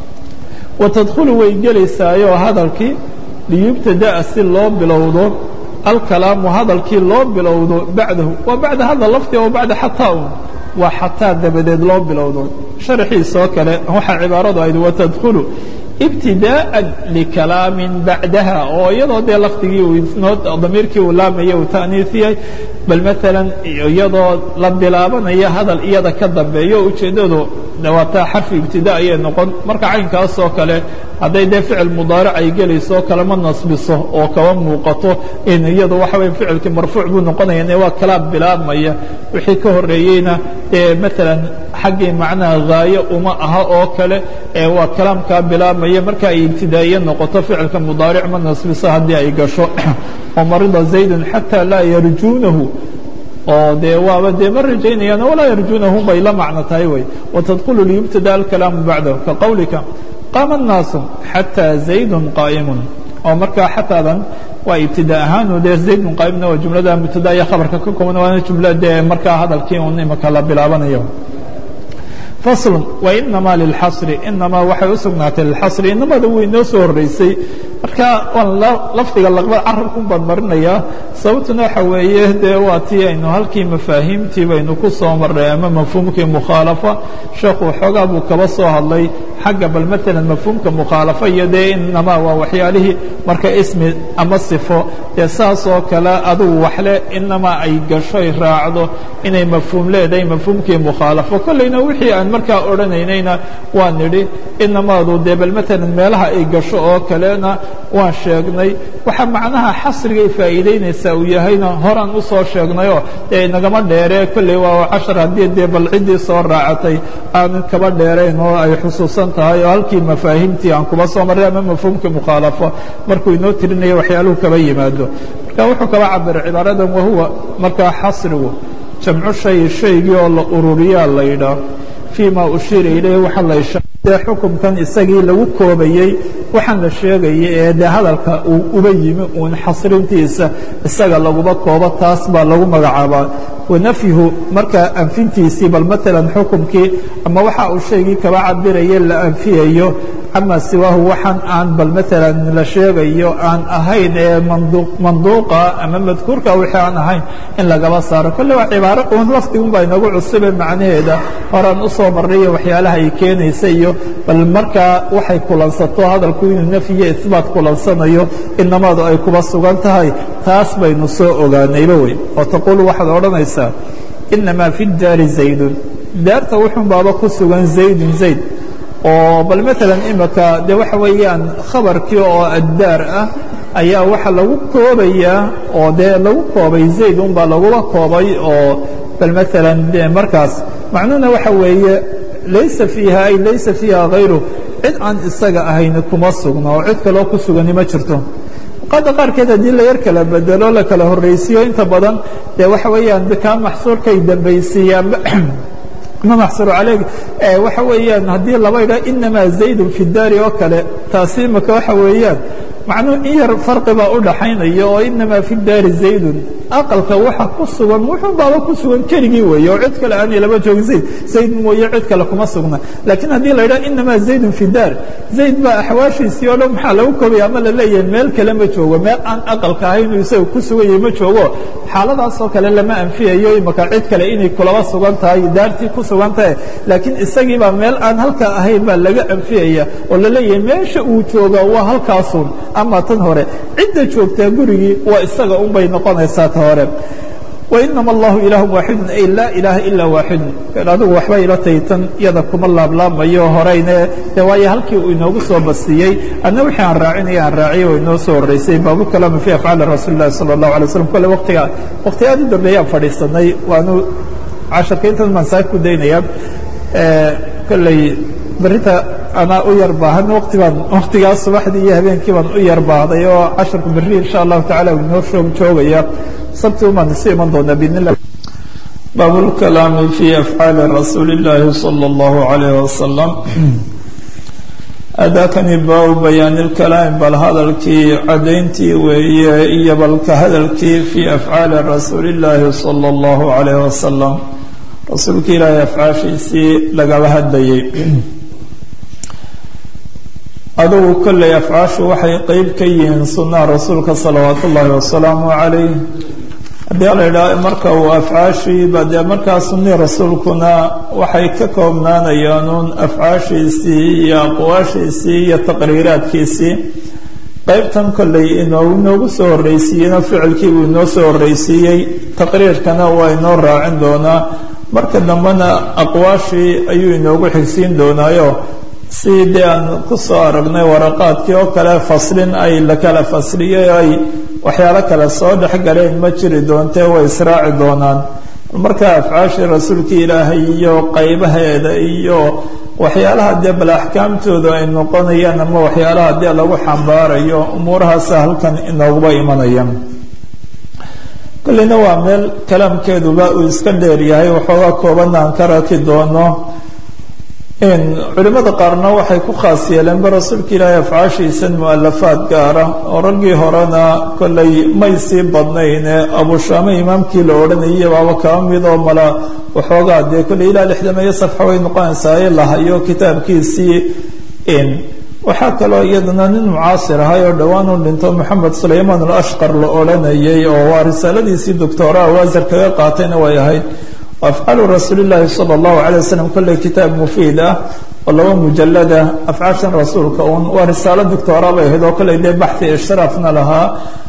wa tadkhulu way gelaysaayo hadalkii liyubtada'a si loo bilowdo alkalaamu hadalkii loo bilowdo bacdahu waa bacda hadal lafti oo bacda xataa un waa xataa dabadeed loo bilowdo sharxiisoo kale waxaa cibaaradu ahayd watadkhulu ibtidaءa likalaamin bacdaha oo iyadoo dee lafdigii uu damiirkii uu laamaya uu ta'niisiyey bal maalan iyadoo la bilaabanaya hadal iyada ka dambeeyo ujeeddadu dhawaataa xarfi ibtida ayay noqon marka caynkaas oo kale hadday dee ficil mudaaric ay gelayso kalama nasbiso oo kaba muuqato in iyadu waxa weye ficilkii marfuuc buu noqonaya ne waa kalaam bilaabmaya wixii ka horreeyeyna dee maalan xaggii macnaha haayo uma aha oo kale ee waa kalaamkaa bilaabmaya marka ay ibtidaa'iye noqoto ficilka mudaaric ma nasbiso haddii ay gasho oo marida zaydun xataa laa yarjuunahu oo dee waaba dee ma rajaynayaan walaa yarjuunahu bay la macno tahay wey watadkulu liyubtada alkalaamu bacdahu ka qowlika qaama الnaasu xatىa zaydun qaa'imun oo markaa xataadan waa ibtida ahaanu dee zaydun qaa'imna waa jumlada mubtada iyo khabarka ka kooban waana jumla dee markaa hadalkii un imaka la bilaabanayo fasl wainama lilxasri inamaa waxay u sugnaatay lilxasri inamada wuu inoo soo horreysay marka waan lafdiga laqbad carabkun baan marinayaa sababtuna waxa weeye dee waa tii aynu halkii mafaahiimtii baynu ku soo marray ama mafhuumkii mukhaalafa sheekhu xoogaa buu kaba soo hadlay xagga bal maalan mafhuumka mukhaalafa iyo dee inamaa waa waxyaalihii marka ismi ama sifo dee saas oo kale adugu waxle inamaa ay gashoy raacdo inay mafhuum leedahay mafhuumkii mukhaalafo kollayna wixii aan markaa odhanaynayna waa nidhi inamaadu dee bal maalan meelaha ay gasho oo kalena waan sheegnay waxaa macnaha xasrigay faa'iidaynaysaa uu yahayna horaan u soo sheegnayoo dee inagama dheeree kolley waa cashar haddii dee bal ciddii soo raacatay aanan kaba dheerayn oo ay xusuusan tahay oo halkii mafaahiimtii aan kuba soo marray ama mafhuumkii mukhaalafo markuu inoo tirinayo waxyaaluhu kaba yimaado marka wuxuu kaba cabiray cibaaradan wahuwa markaa xasrigu jamcu shay shaygii oo la ururiyaa la yidhaah fii ma ushiira ilayh waxa la dee xukumkan isagii lagu koobayey waxaan la sheegayay ee dee hadalka uu uba yimi uun xasrintiisa isaga laguma koobo taas baa lagu magacaabaa wanafyuhu markaa anfintiisii bal maalan xukumkii ama waxa uu shaygii kaba cabiraye la anfiyayo ama siwaahu waxaan aan bal maalan la sheegayo aan ahayn ee manduuqa ama madkuurka wixii aan ahayn in lagaba saaro kolle waa cibaaro uun lafdigun baa inagu cusube macnaheeda horaan u soo marrayo waxyaalaha ay keenaysa iyo bal markaa waxay kulansato hadalku inuu nafyiyo isbaat kulansanayo inamaadu ay kuba sugan tahay taas baynu soo ogaanayba wey oo taquulu waxaad odhanaysaa inamaa fi daari zaydun daarta wuxun baaba ku sugan zaydun zayd oo bal maalan imika de waxa weeyaan khabarkii oo addaar ah ayaa waxa lagu koobayaa oo dee lagu koobay zayd un baa lagula koobay oo bal maalan de markaas macnuhuna waxa weeye laysa fiiha ay laysa fiiha hayru cid aan isaga ahayn kuma sugna oo cid kaloo ku sugani ma jirto qada qaarkeed haddii la yar kala bedelo la kala horraysiiyo inta badan dee waxa weeyaan kaa maxsuurkay dambaysiiyaan ma maxsuru calayg waxa weeyaan haddii laba idhaa inamaa zaydun fi daari oo kale taasi imaka waxa weeyaan macnuhu in yar farqi baa u dhaxaynaya oo inamaa fi daari zaydun aqalka waxa ku sugan wuxuu baaba ku sugan keligii weeye oo cid kale aanay laba joogin zayd zayd mooye cid kale kuma sugna laakiin haddii la idhaha inamaa zaydun fi daar zayd baa axwaashiisii oo dhan maxaa lagu kobaya ama la leeyahay meel kale ma joogo meel aan aqalka ahaynuu isaga ku sugan yahay ma joogo xaaladaasoo kale lama anfiyayo imaka cid kale inay kulaba sugan tahay daartii ku sugan tahay laakiin isagiibaa meel aan halkaa ahayn baa laga anfiyaya oo la leeyahay meesha uu jooga waa halkaasun ama tan hore cidda joogtaa gurigii waa isaga un bay noqonaysaa ta hore wainama allahu ilaahu waaxidun ay laa ilaaha ilaa waaxidun adigu waxba ila tahay tan iyada kuma laablaamayo horeyne de waayo halkii uu inoogu soo bastiyey adna wixii aan raacinaya aan raaciyay oo inoo soo horreysay baabulkalaami fi afcaali rasuuli llahi sala allahu alay slam kolle waqtiga waqti aad u dambeeyaan fadhiisanay waanu casharka intan baan saa ku daynaya kolley berita anaa u yar baahan wati baan waktigaas subaxdii iyo habeenkii baan u yar baahday oo casharku berri insha allahu tacala u inoo shoog joogaya sabti umaan isu iman doonaa biidn illah bab اlkalaami fi afcaali rasuuli اllahi salى اllahu عalayh wasalam adakani baabu bayaani اlkalaami bal hadalkii cadayntii weeye iyo balka hadalkii fi afcaali rasuuli اllahi salى اllahu عalayh wasalam rasuulka ilaahay afcaashiisii lagaba hadlayay adugu kolley afcaashu waxay qeyb ka yihiin sunnaha rasuulka salawaatu ullaahi wasalaamu calayh haddii la idhaah marka uu afcaashiiba dee markaa sunii rasuulkuna waxay ka koobnaanayaan uun afcaashiisii iyo aqwaashiisii iyo taqriiraadkiisii qaybtan kolley inoo inoogu soo horreysiiyeyna ficilkii buu inoo soo horreysiiyey taqriirkana waa inoo raacin doonaa marka dambena aqwaashii ayuu inoogu xigsiin doonaayo si dee aan ku soo aragnay waraqaadkii oo kale faslin ay la kala fasliyey ay waxyaalo kale soo dhex galeen ma jiri doontee way israaci doonaan marka afcaashii rasuulka ilaahay iyo qaybaheeda iyo waxyaalaha dee bal axkaamtooda ay noqonayaan ama waxyaalaha dee lagu xambaarayo umuurahaasa halkan inooguba imanayaan kolleyna waa meel kalaamkeeduba uu iska dheer yahay waxoogaa koobanna aan ka raki doono culimada qaarna waxay ku khaas yeeleenba rasuulka ilaahay afcaashiisan mu-alafaad gaara oo raggii horena kollay may sii badnayne abushaame imaamkii la odhanayay baaba kaba mid oo mala waxoogaa dee kolley ilaa lixdameeyo safxa way noqonaysaa ee lahayo kitaabkiisii waxaa kaloo iyadana nin mucaasir ahay oo dhowaan u dhinto moxamed sulaymaan alashqar la odhanayay oo waa risaaladiisii doctoraa waasar kaga qaatayna way ahayd afcaalu rasuulillaahi sala allahu calay wasalam kolley kitaab mufiid ah oo laba mujalada afcaashan rasuulka uun waa risaalo doctora bay ahayd oo kolley dee baxthi ishraafna lahaa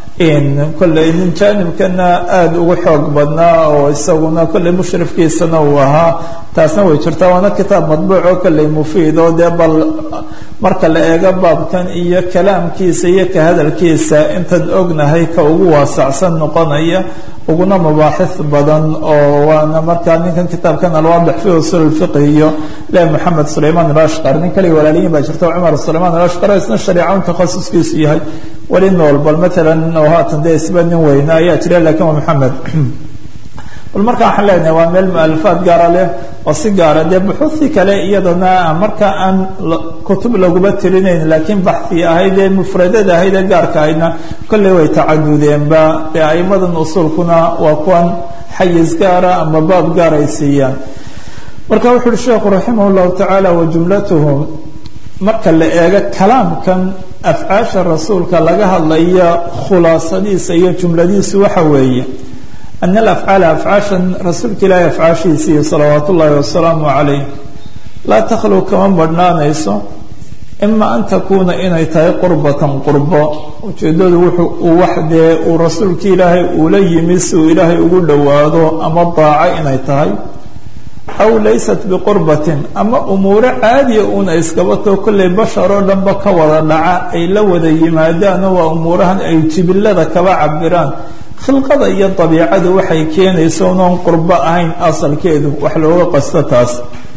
kolley nin jaanibkana aada ugu xoog badnaa oo isaguna kolley mushrifkiisana uu ahaa taasna way jirtaa waana kitaab madbuuc oo kolley mufiid oo dee bal marka la eego baabkan iyo kalaamkiisa iyo ka hadalkiisa intaan ognahay ka ugu waasacsan noqonaya uguna mabaaxis badan oo waana markaa ninkan kitaabkan alwaadix fi usul fiqhi iyo le moxamed sulaymaan alashqar nin kale walaaliyin baa jirta cumar sulaymaan alashqar oo isna shariicaun takhasuskiisu yahay weli nool bal matalan oo haatan dee isba nin weyne ayaa jira lakin waa moxamed bal marka waxaan leenahay waa meel mualafaad gaara leh oo si gaara dee buxuusi kale iyadana marka aan kutub laguma tirinayn laakiin baxi ahayd ee mufradada ahayd ee gaarka ahaydna kolley way tacadudeenba dee aimadan usuulkuna waa kuwan xayis gaara ama baab gaar ay siiyaan marka wuxu uhi sheekhu raximah llahu tacaala wa jumlatuhu marka la eego kalaamkan afcaasha rasuulka laga hadlaya khulaasadiisa iyo jumladiisu waxa weeye ana alafcaala afcaashan rasuulka ilaahi afcaashiisii salawaat ullaahi wasalaamu calayh laa takhlu kama badhnaanayso ima an takuuna inay tahay qurbatan qurbo ujeeddadu wuxuu uu wax dee uu rasuulka ilaahay uula yimi si uu ilaahay ugu dhowaado ama daaco inay tahay aw laysat biqurbatin ama umuuro caadiya uuna iskabato kollay bashar oo dhanba ka wada dhaca ay la wada yimaadaano waa umuurahan ay jibilada kaba cabiraan khilqada iyo dabiicadu waxay keenaysa unoon qurbo ahayn asalkeedu wax looga qasto taas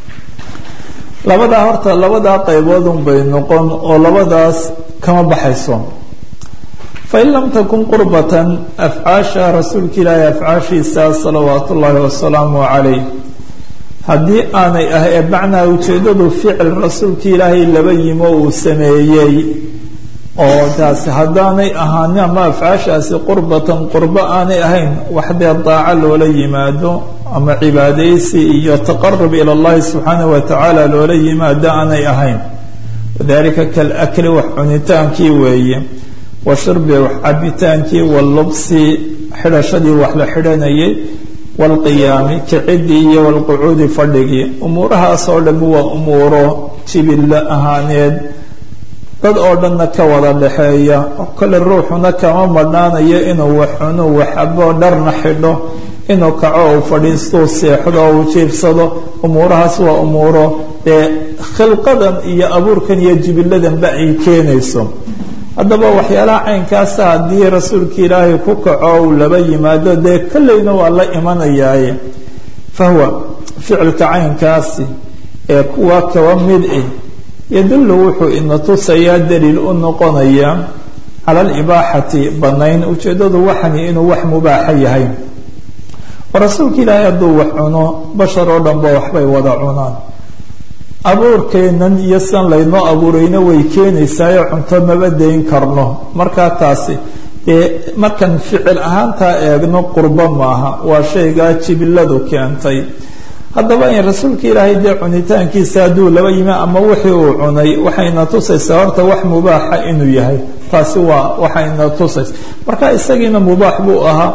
labadaa horta labadaa qayboodun bay noqon oo labadaas kama baxayso fain lam takun qurbatan afcaasha rasuulka ilaahi afcaashiisa salawaat ullaahi wasalaamu calayh haddii aanay ah ee macnaa ujeeddadu ficil rasuulka ilaahay laba yimo uu sameeyey oo taasi haddaanay ahaanin ama afcaashaasi qurbatan qurbo aanay ahayn wax dee daaco loola yimaado ama cibaadaysi iyo taqarub ila allahi subxaanahu wa tacaala loola yimaado aanay ahayn wadalika kalakli wax cunitaankii weeye wa shurbi wax cabitaankii wallubsi xidhashadii wax la xidhanayay waalqiyaami kicidii iyo waalqucuudi fadhigii umuurahaasoo dhammi waa umuuro jibillo ahaaneed dad oo dhanna ka wada dhexeeya kole ruuxuna kama madhnaanayo inuu wax cuno waxabo dharna xidho inuu kaco uu fadhiistuu seexdo oo uu jiifsado umuurahaas waa umuuro dee khilqadan iyo abuurkan iyo jibiladanba ay keenayso haddaba waxyaalaha caynkaasa haddii rasuulka ilaahay ku kaco uu laba yimaado dee kolleyna waa la imanayaaye fahuwa ficilka caynkaasi ee kuwa kaba mid ah yadullu wuxuu ina tusayaa daliil u noqonaya cala alibaaxati banayn ujeeddadu waxani inuu wax mubaaxa yahay oo rasuulka ilaahay hadduu wax cuno bashar oo dhanba waxbay wada cunaan abuurkeennan iyo san laynoo abuurayna way keenaysaayo cunto maba dayn karno markaa taasi dee markan ficil ahaantaa eegno qurbo maaha waa shaygaa jibiladu keentay haddaba in rasuulka ilaahay dee cunitaankiisa hadduu laba yimi ama wixii uu cunay waxayna tusaysaa horta wax mubaaxa inuu yahay taasi waa waxayna tusaysa marka isagiina mubaax buu ahaa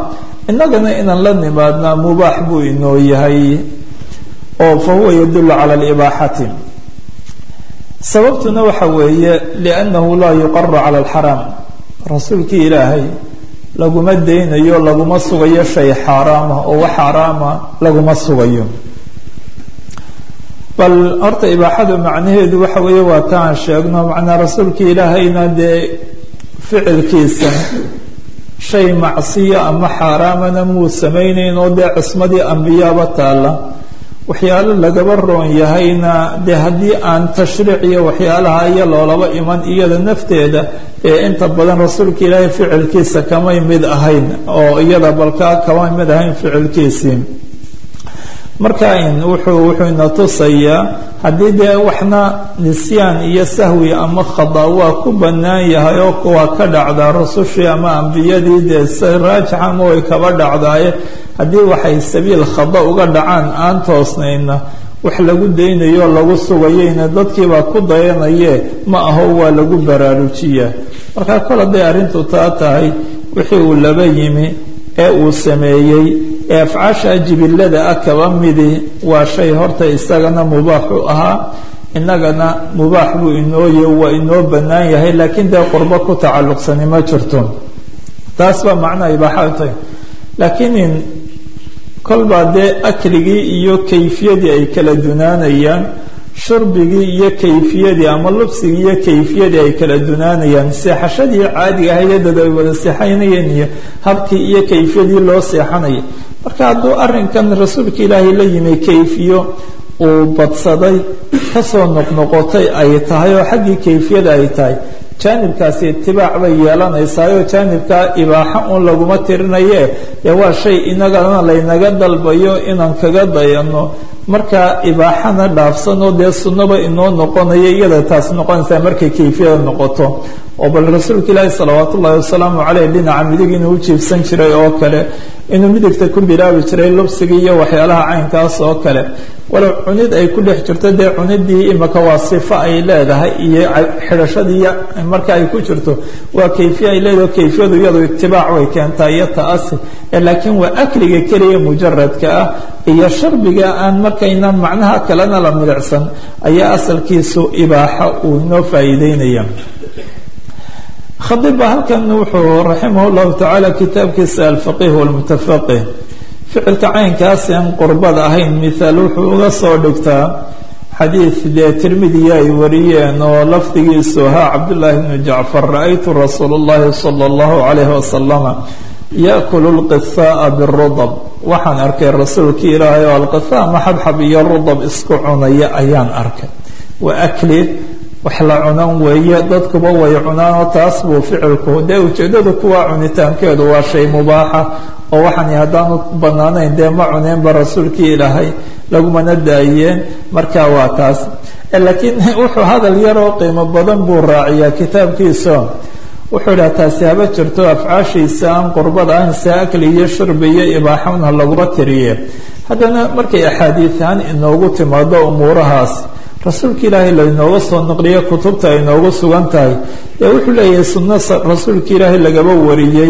innagana inaan la nimaadnaa mubaax buu inoo yahay oo fa huwa yadullu cala alibaaxati sababtuna waxa weeye liannahu laa yuqaru cala alxaraam rasuulkii ilaahay laguma daynayo laguma sugayo shay xaaraama oo wax xaaraama laguma sugayo bal horta ibaaxadu macnaheedu waxa weeye waa ta aan sheegno macnaa rasuulka ilaahayna dee ficilkiisa shay macsiyo ama xaaraamana muu samaynayn oo dee cismadii ambiyaaba taalla waxyaalo lagaba roon yahayna dee haddii aan tashriic iyo waxyaalaha iyo loolaba iman iyada nafteeda ee inta badan rasuulka ilaahay ficilkiisa kamay mid ahayn oo iyada balkaa kamay mid ahayn ficilkiisii marka wuxuu wuxuu ina tusayaa haddii dee waxna nisyaan iyo sahwi ama khada waa ku bannaan yahay oo waa ka dhacdaa rusushii ama ambiyadii dee si raajixa ama way kaba dhacdaaye haddii waxay sabiil khada uga dhacaan aan toosnayna wax lagu daynayo lagu sugayeyna dadkiibaa ku dayanaye ma aho waa lagu baraarujiyaa marka kol hadday arrintu taa tahay wixii uu laba yimi ee uu sameeyey ee afcaasha jibilada ah kaba midi waa shay horta isagana mubaax u ahaa innagana mubaax buu inooye waa inoo bannaan yahay laakiin dee qurbo ku tacalluqsani ma jirto taas baa macnaha ibaaxa tahay laakiin kolbaa dee akligii iyo kayfiyadii ay kala dunaanayaan shurbigii iyo kayfiyadii ama lubsigii iyo kayfiyadii ay kala dunaanayaan seexashadii caadiga ahaydadad ay wada seexanayeen iyo habkii iyo kayfiyadii loo seexanaya marka hadduu arrinkan rasuulka ilaahay la yimi kayfiyo uu badsaday kasoo noqnoqotay ay tahay oo xaggii kayfiyada ay tahay jaanibkaasi itibaac bay yeelanaysaayoo jaanibkaa ibaaxo uun laguma tirinaye dee waa shay inagana laynaga dalbayo inaan kaga dayano markaa ibaaxana dhaafsanoo dee sunnaba inoo noqonayo iyada taas noqonaysaa markay kayfiyada noqoto oo bal rasuulka ilaahi salawaat ullahi wasalaamu caleyh dhinaca midig inuu u jiibsan jiray oo kale inuu midigta ku bilaabi jiray lubsigii iyo waxyaalaha caynkaas oo kale walow cunid ay ku dhex jirto dee cunidii imika waa sifo ay leedahay iyo xidhashadii marka ay ku jirto waa kayfiya ay leedahay kayfiyadu iyadu itibaac way keentaa iyo ta'asi laakiin waa akliga keliya mujaradka ah iyo sharbiga aan markaynaan macnaha kalena la milicsan ayaa asalkiisu ibaaxo uu inoo faa'iideynaya khadiba halkan wuxuu raximah llahu tacaala kitaabkiisa alfaqih walmutafaqih ficilka caynkaasi aan qurbad ahayn mithaal wuxuu uga soo dhigtaa xadiid dee tirmidiya ay wariyeen oo lafdigiisu ahaa cabdullaahi bnu jacfar ra-aytu rasuula اllahi sala اllahu calayhi wasalama yaakulu lqihaaa birudab waxaan arkay rasuulkii ilaahay oo alqihaa maxabxab iyo rudab isku cunaya ayaan arkay wa akli wax la cunan weeye dadkuba way cunaanoo taas buu ficilku dee ujeeddadu kuwaa cunitaankeedu waa shay mubaaxa oo waxaan haddaanu bannaanayn dee ma cuneenba rasuulkii ilaahay lagumana daayeen marka waa taas laakiin wuxuu hadal yaroo qiimo badan buu raaciyaa kitaabkiisa wuxuu idhaha taasi haba jirto afcaashiisa aan qurbad ahayn se akli iyo shurbi iyo ibaaxona laguma tiriye haddana markay axaadiiaan inoogu timaado umuurahaas rasuulka ilaahay laynooga soo naqliyo kutubta ay noogu sugan tahay ee wuxuu leeyahay sunno rasuulka ilaahay lagaba wariyey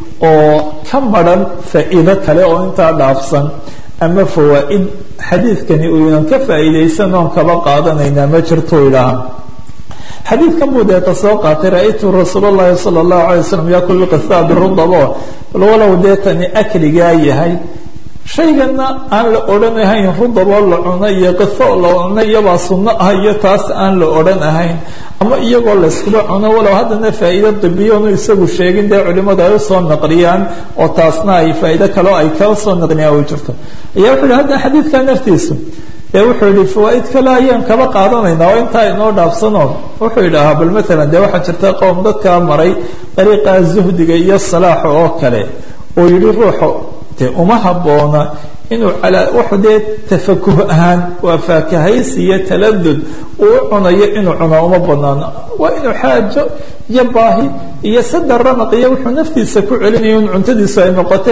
oo ka maran faa'iido kale oo intaa dhaafsan ama fawaa'id xadiidkani uynan ka faa'iidaysan oon kaba qaadanaynaa ma jirto idhaha xadiidkan buu deeta soo qaatay ra-aytu rasuul اllahi salى اllahu alay waslam yakulu qithaa birudabo bal walow deetani akligaa yahay shaygana aan la odhan ahayn rudaboo la cuno iyo qitho la cuno iyabaa sunno ah iyo taas aan la odhan ahayn ama iyagoo layskuba cuno walow haddana faa'iido dibiyoonu isagu sheegin dee culimadu ay usoo naqliyaan oo taasna ay faa'iido kaleo ay kala soo naqliyaan u jirto ayaa wuxu yihi hadda xadiidka naftiisu ee wuxuu yihi fawaaid kale ayaan kaba qaadanaynaa oo intaa inoo dhaafsano wuxuu yidhaahaa bal maalan dee waxaa jirta qowm dadkaa maray dariiqa zuhdiga iyo salaaxa oo kale oo yidhi ruuxu dee uma habboona inuu calaa wuxu dee tafakuh ahaan waa faakahaysi iyo taladud uu u cunayo inuu cuno uma banaano waa inuu xaajo iyo baahi iyo sadar ramaq iyo wuxuu naftiisa ku celinayo in cuntadiisu ay noqotee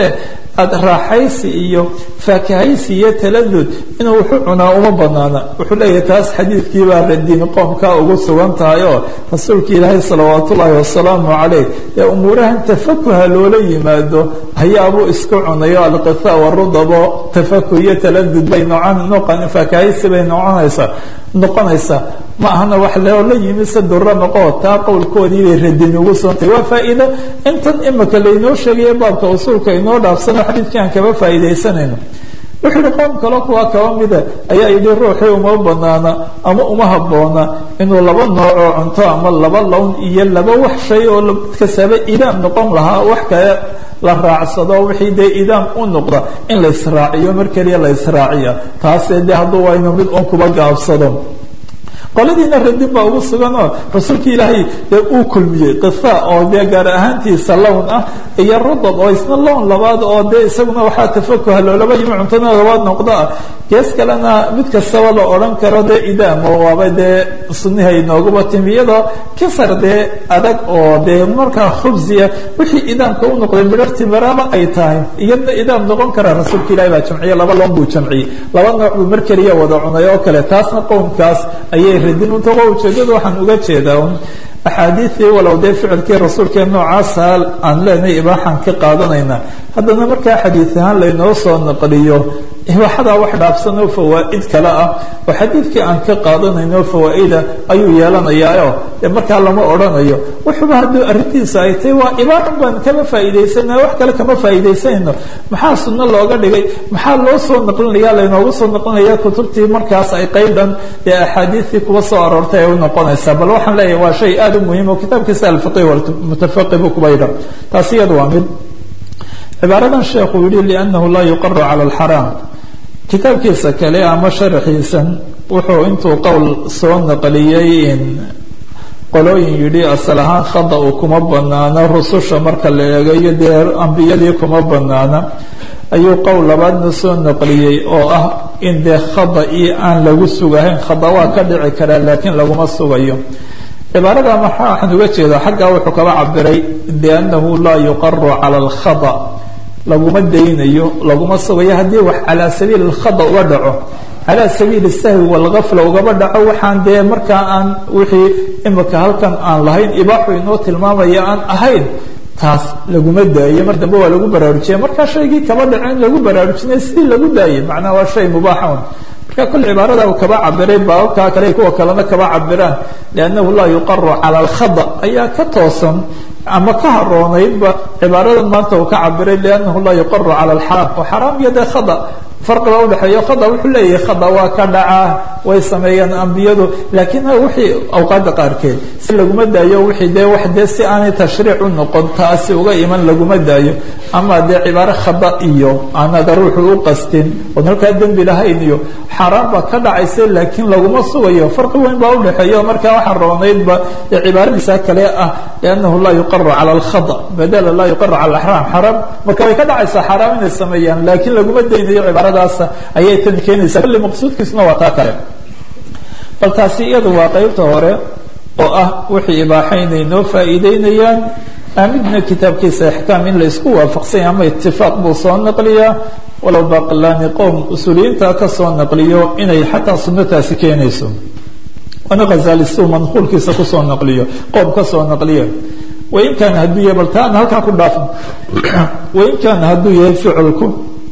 aada raaxaysi iyo faakahaysi iyo taladud inuu wuxuu cunaa uma banaana wuxuu leeyahay taas xadiidkiibaa radin qoomkaa ugu sugan tahay oo rasuulka ilaahay salawaat ullaahi wasalaamu calayh ee umuurahan tafakuha loola yimaado hayaabuu isku cunayo alqitha warudabo tafakuh iyo taladud bay noocon faakahaysi bay noconaysaa noqonaysaa ma ahana wax loola yimi se dura noqo taa qowlkoodii bay radin ugu soontay waa faa'iido intan imika laynoo sheegayo baabka usuulka inoo dhaafsano xadiidkii aan kaba faa'iidaysanayno wuxuu yihi qoom kalo kuwa kaba mida ayaa yidhi ruuxii uma banaana ama uma habboona inuu laba noocoo cunto ama laba lown iyo laba wax shay oo kasaba idaam noqon lahaa wax kale la raacsado wixii dee idaam u noqda in la israaciyo mar keliya la israaciya taasee dee hadduu waynu mid un kuba gaabsado qoladiina radin baa ugu sugan oo rasuulka ilaahay dee uu kulmiyey qisa oo dee gaar ahaantiisa lown ah iyo rudab oo isna lown labaad oo dee isaguna waxaa tafakuha loolaba yimi cuntana labaad noqdo ah gees kalena mid kastaba la odhan karo dee idaam oo waaba dee sunnihay nooguba timi iyadoo kasar dee adag oo dee markaa khubsiya wixii idaamka u noqday midharti maraaba ay tahay iyadna idaam noqon karaa rasuulka ilahi baa jamciye laba loon buu jamciyey laba nooc buu mar keliya wada cunay oo kale taasna qowmkaas ayay radin untaqo ujeedada waxaan uga jeedaa un axaadiidii walow dee ficilkii rasuulkee noocaasa aan leenahay ibaaxaan ka qaadanayna haddana markaa xadiid ahaan laynoo soo naqliyo ibaaxadaa wax dhaafsanoo fawaa'id kale ah oo xadiidkii aan ka qaadanayno fawaa'ida ayuu yeelanayaa dee markaa lama odhanayo wuxuuba hadduu arrintiisa ay tahay waa ibaaxan baan kama faa'iidaysanaa wax kale kama faa'iidaysanayno maxaa sunno looga dhigay maxaa loo soo naqlinaya laynooga soo naqlinaya kutubtii markaas ay qayb dhan dee axaadiidtii kuwa soo aroortay ay u noqonaysaa bal waxaan leeyahay waa shay aada u muhiim oo kitaabkiisa alfaqih walmutafaqih buu kuba yidha taasi iyada waa mid cibaaradan sheekhu yihi liannahu laa yuqaru cala alxaraam kitaabkiisa kale ama sharaxiisan wuxuu intuu qowl soo naqliyey in qolooyin yidhi asal ahaan khada u kuma banaana rususha marka la eegayo dee ambiyadii kuma banaana ayuu qowl labaadna soo naqliyey oo ah in dee khada io aan lagu sugahayn khada waa ka dhici karaa laakiin laguma sugayo cibaarada maxaa waxaan uga jeedaa xaggaa wuxuu kaba cabiray biannahu laa yuqaru cala alkhada laguma daynayo laguma sugayo haddii wax calaa sabiili alkhada uga dhaco calaa sabiili sahwi walgafla ugaba dhaco waxaan dee markaa aan wixii imika halkan aan lahayn ibaaxu inoo tilmaamaya aan ahayn taas laguma daayo mar dambe waa lagu baraarujiya markaa shaygii kaba dhaco in lagu baraarujinay sidii lagu daayay macnaha waa shay mubaaxan marka kol cibaarada uu kaba cabiray baababkaa kale kuwa kalena kaba cabiraan liannahu laa yuqaru cala alkhada ayaa ka toosan ama ka haroonaydba cibaaradan maanta uu ka cabiray liannahu laa yuqaru cala alxaraam oo xaraam iyo dee khada farqiba udhexeeyo khada wuxuu leeyahay khada waa ka dhacaa way sameeyaan ambiyadu laakiin wixii awqaada qaarkeed si laguma daayo wixii dee wax dee si aanay tashriic u noqon taasi uga iman laguma daayo ama dee cibaaro khada iyo aanada ruuxu u qastin oon halkaa dembi lahayn iyo xaaraan baa ka dhacaysa laakiin laguma sugayo farqi weyn baa udhexeeyo markaa waxaa roonaydba dee cibaaradiisa kale ah liannahu laa yuqaru cala alkhada badala laa yuqaru cala alxaraam xaraam marka way ka dhacaysaa xaaraam inay sameeyaan laakiin laguma daynayo cibaarada ayay tan keenaysaa kulli maqsuudkiisuna waa taa kale bal taasi iyadu waa qeybta hore oo ah wixii ibaaxaynay noo faa'iideynayaan aamidna kitaabkiisa ixkaam in la isku waafaqsanya ama itifaaq buu soo naqliyaa walow baqlaani qowm usuuliyiinta ka soo naqliyo inay xataa sunnataasi keenayso waana khazali siuu manquulkiisa kusoo naqliyo qowm ka soo naqliya wain kaana hadduu yahay bal taana halkaa ku dhaafan wain kaana hadduu yahay ficilku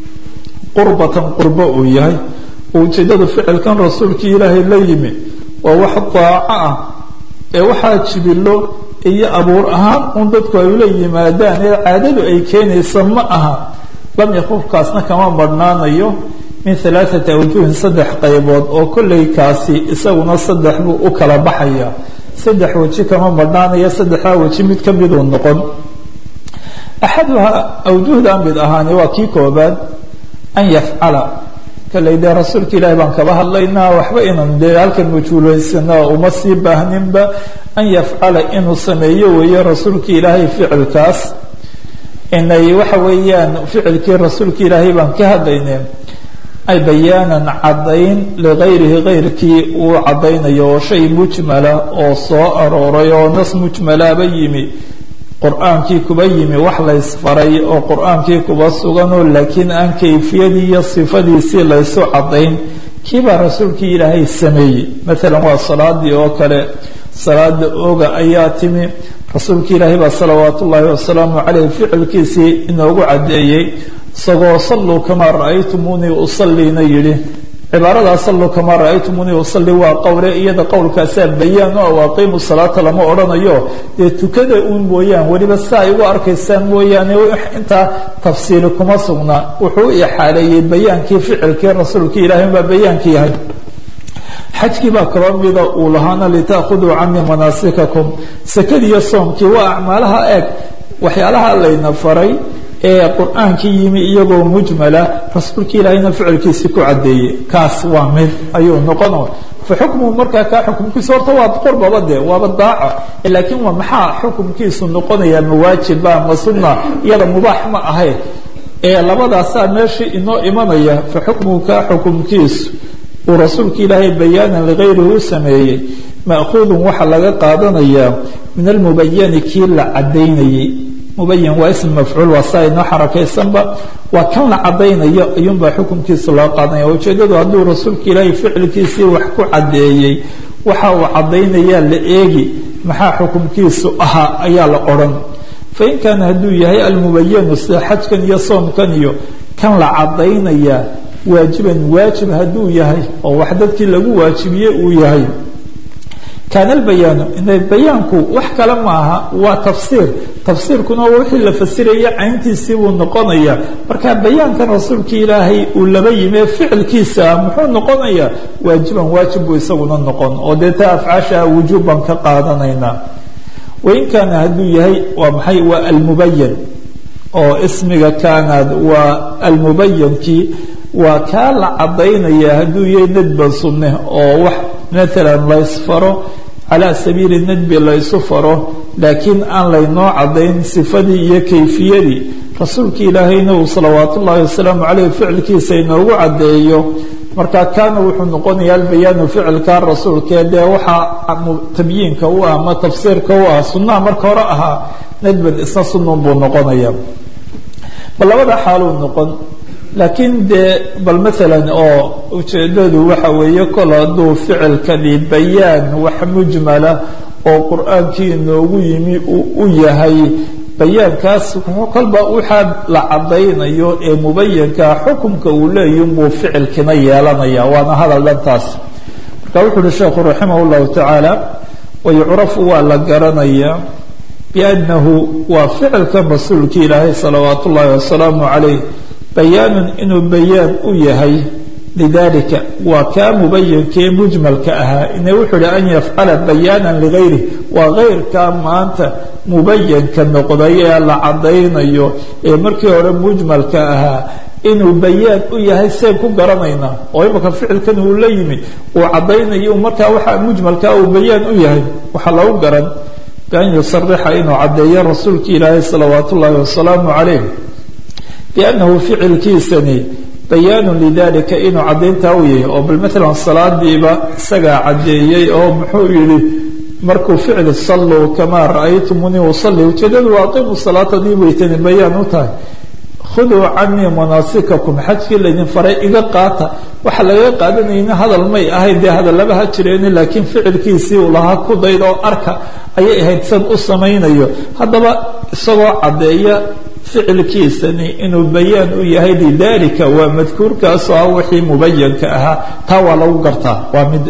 qurbatan qurbo uu yahay ujeedadu ficilkan rasuulkii ilaahay la yimi waa wax daaco ah ee waxaa jibilo iyo abuur ahaan un dadku ay ula yimaadaan ee caadadu ay keenaysa ma aha lam yakufkaasna kama badhnaanayo min alaaثati awjuhin saddex qaybood oo kolley kaasi isaguna saddex buu u kala baxaya saddex weji kama badhnaanaya saddexdaa weji mid ka miduu noqon axaduhaa awjuhda mid ahaani waa kii koobaad an yafcala kalley dee rasuulka ilaahi baan kaba hadlaynaa waxba inan dee halkan majhuulaysana uma sii baahninba an yafcala inuu sameeyo weeye rasuulka ilaahay ficilkaas inay waxa weeyaan ficilkii rasuulka ilaahay baan ka hadlaynay ay bayaanan caddayn ligayrihi gayrkii uu caddaynayo oo shay mujmala oo soo arooray oo nas mujmalaaba yimi qur-aankii kuba yimi wax laysfaray oo qur-aankii kuba suganoo laakiin aan kayfiyadii iyo sifadiisii laysu caddayn kiibaa rasuulkii ilaahay sameeyey maalan waa salaadii oo kale salaada oga ayaa timi rasuulka ilaahay baa salawaat ullaahi wasalaamu caleyh ficilkiisii inoogu caddeeyey isagoo salluu kamaa ra'aytumuunii usalliina yidhi cibaaradaa salluu kamaa ra'aytumuunii usalli waa qowle iyada qowlkaasaa bayaan o aw aqiimu salaata lama odhanayo dee tukada uun mooyaan weliba saa ay ugu arkaysaan mooyaane intaa tafsiili kuma sugna wuxuu u ixaaleeyey bayaankii ficilkii rasuulkii ilaahay baa bayaankii yahay xajkii baa kaloo mida uu lahaana litaakhuduu canii manaasikakum sakadiiyo soomkii waa acmaalaha eeg waxyaalaha layna faray ee qur-aankii yimi iyagoo mujmala rasuulka ilaahayna ficilkiisii ku caddeeyey kaas waa mid ayuu noqono fa xukmuhu markaa kaa xukumkiisu horta waa qurbaba de waaba daaca laakiin waa maxaa xukumkiisu noqonaya mawaajiba ma sunna iyada mubaax ma ahayn ee labadaasaa meeshii inoo imanaya fa xukmuhu kaa xukumkiisu uu rasuulka ilaahay bayaanan ligayrihi u sameeyey ma'khuudun waxaa laga qaadanayaa min almubayani kii la caddaynayey mubayan waa ism mafcuul waa saa inoo xarakaysanba waa kan la caddaynayo ayuunbaa xukunkiisa loo qaadanaya ujeeddadu hadduu rasuulka ilaahay ficilkiisii wax ku caddeeyey waxa uu caddaynayaa la eegi maxaa xukumkiisu ahaa ayaa la odhan fain kaana hadduu yahay almubayanu sida xajkan iyo soomkan iyo kan la caddaynayaa waajiban waajib hadduu yahay oo wax dadkii lagu waajibiye uu yahay kaana albayaanu ina bayaanku wax kale maaha waa tafsiir tafsiirkuna wixii la fasiraya cayntiisii buu noqonaya marka bayaankan rasuulka ilaahay uu laba yimi ficilkiisa muxuu noqonayaa waajiban waajib buu isaguna noqon oo dee taa afcaasha wujuub baan ka qaadanaynaa wain kaana hadduu yahay waa maxay waa almubayan oo ismiga kaanaad waa almubayankii waa kaa la cadaynaya hadduu yahay nadban sunne oo wax maalan laysfaro calaa sabiili nadbi laysu faro laakiin aan laynoo cadayn sifadii iyo kayfiyadii rasuulka ilaahayna uu salawaat ullaahi wasalaamu caleyh ficilkiisa inoogu caddeeyo marka kaana wuxuu noqonayaa albayaanu ficilka rasuulkee dee waxaa tabyiinka u ah ama tafsiirka u ah sunnaha marka hore ahaa nadban isna sunun buu noqonaya bal labada xaaluu noqon laakiin dee bal maalan oo ujeedadu waxa weeye kol hadduu ficilkani bayaan wax mujmala oo qur-aankii inoogu yimi uu u yahay bayaankaas kolba waxaa la cadaynayo ee mubayankaa xukumka uu leeyahi buu ficilkina yeelanaya waana hadal dhantaas marka wuxu uhi sheekhu raximah llahu tacaala wayucrafu waa la garanayaa biannahu waa ficilkan rasuulki ilaahay salawaat ullaahi wasalaamu calayh bayaanun inuu bayaan u yahay lidalika waa kaa mubayankee mujmalka ahaa ina wuxuu ihi an yafcala bayaanan ligayrih waa keyrkaa maanta mubayanka noqday ee la cadaynayo ee markii hore mujmalka ahaa inuu bayaan u yahay seen ku garanaynaa oo imaka ficilkan uu la yimi uu cadaynayo markaa waxa mujmalkaa uu bayaan u yahay waxaa lagu garan bian yusarixa inuu caddeeyo rasuulki ilaahay salawaat ullaahi wasalaamu calayh biannahu ficilkiisani bayaanu lidalika inuu caddayntaa u yahay oo bal maalan salaadiiba isagaa caddeeyey oo muxuu yihi markuu ficil salluu kamaa ra'aytumunii usalli ujeedadu waa aqiimu salaata dii weytani bayaan u tahay khuduu canii manaasikakum xajkii laydin faray iga qaata waxa lagaga qaadanayna hadal may ahayn dee hadallaba ha jireeni laakiin ficilkiisii uu lahaa ku dayd oo arka ayay ahayd san u samaynayo haddaba isagoo caddeeya ficilkiisani inuu bayaan u yahay lidalika waa madkuurkaasoo ah wixii mubayanka ahaa taa waa lagu gartaa waa mid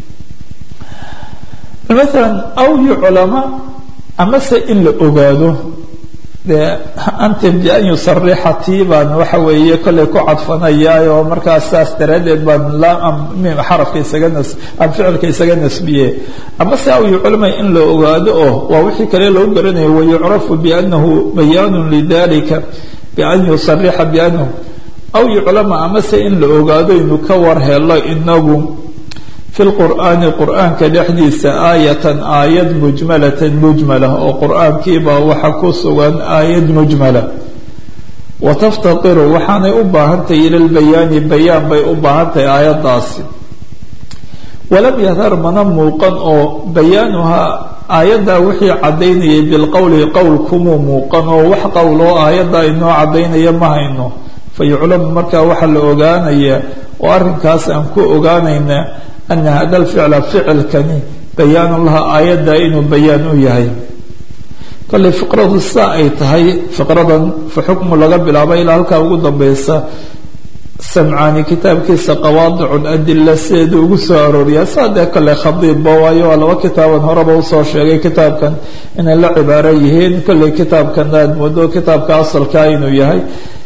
maalan aw yuclama amase in la ogaado dee anta bian yusarixa tii baan waxa weeye kollay ku cadfanayaa oo markaas saas daraaddeed baan xarafka isaga nas aan ficilka isaga nasbiye amase aw yuclama in la ogaado oo waa wixii kale lagu garanayo wayucrafu biannahu bayaanu lidalika bian yusarixa biannahu aw yuclama amase in la ogaado inu ka war helo inagu fi lqur'aani qur'aanka dhexdiisa aayatan aayad mujmalatan mujmala oo qur'aankiibaa waxa ku sugan aayad mujmala wa taftaqiru waxaanay u baahantahay ila lbayaani bayaan bay u baahantahay aayaddaasi walam yadhar mana muuqan oo bayaanuhaa aayaddaa wixii caddaynayay bilqowli qowl kumuu muuqan oo wax qowl oo aayaddaa inoo caddaynaya ma hayno fa yuclamu markaa waxaa la ogaanayaa oo arrinkaas aan ku ogaanaynaa ana hada alficla ficilkani bayaanu laha aayaddaa inuu bayaan u yahay kollay fiqradu saa ay tahay fiqradan fa xukmu laga bilaabo ilaa halkaa ugu dambaysa samcaani kitaabkiisa qawaadicun adila sideedu ugu soo arooriyaa saa dee kolley khadiibba waayo waa laba kitaaban horeba usoo sheegay kitaabkan inay la cibaaro yihiin kolley kitaabkan aad moodo kitaabka asalkaa inuu yahay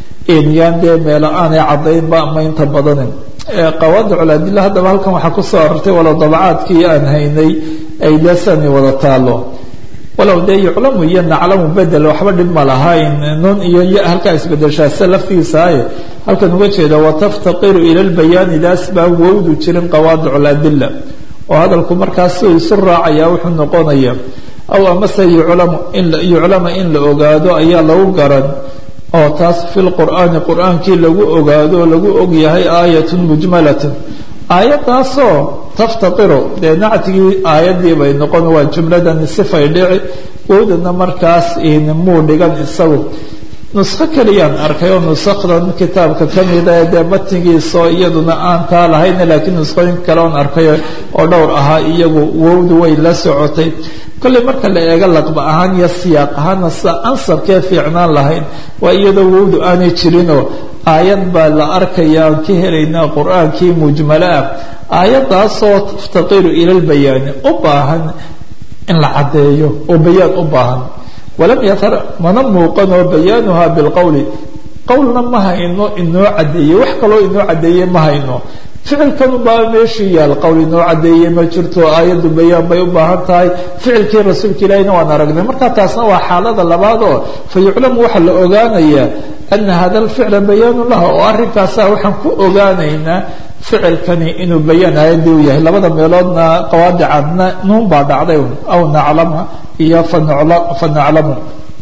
yaan dee meelo aanay caddaynba ama inta badanin qawaadicul adila haddaba halkan waxaa kusoo arortay walow dabacaadkii aan haynay ay desani wada taalo walow dee yuclamu iyo naclamu bedel waxba dhib ma lahayn nun iyo ya halkaa isbedeshaase laftiisaaye halkan uga jeeda wataftaqiru ila lbayaani daas baan wowdu jirin qawaadic ladila oo hadalku markaas si isu raacaya wuxuu noqonaya aw amase yuclamu yuclama in la ogaado ayaa lagu garan oo taas fi lqur'aani qur'aankii lagu ogaado lagu ogyahay aayatun mujmalatun aayadaasoo taftaqiru dee nactigii aayadii bay noqon waa jumladan sifay dhici wowdana markaas muu dhigan isagu nuskho keliyaan arkay oo nusakdan kitaabka ka mida ee dee matnigiisao iyaduna aan taa lahayna laakiin nuskhooyin kale oon arkay oo dhowr ahaa iyagu wowdu way la socotay kolley marka la eego laqba ahaan iyo siyaaq ahaana sida ansabkee fiicnaan lahayn waa iyadoo wowdu aanay jirinoo aayad baa la arkaya aan ka helaynaa qur-aankii mujmalo ah aayaddaasoo taftaqiru ila lbayaani u baahan in la caddeeyo oo bayaan u baahan walam yatar mana muuqanoo bayaanuha bilqowli qowlna ma hayno inoo caddeeyey wax kaloo inoo caddeeye ma hayno ficilkan ubaa meeshii yaal qowl inoo caddeeye ma jirto aayaddu bayaan bay u baahan tahay ficilkii rasuulka ilaahina waan aragnay marka taasna waa xaalada labaad oo fa yuclamu waxaa la ogaanayaa ana hada alficla bayaanu laha oo arrinkaasa waxaan ku ogaanaynaa ficilkani inuu bayaan aayadii u yahay labada meeloodna qawaadicadna nuun baa dhacday aw naclama iyo fa naclamu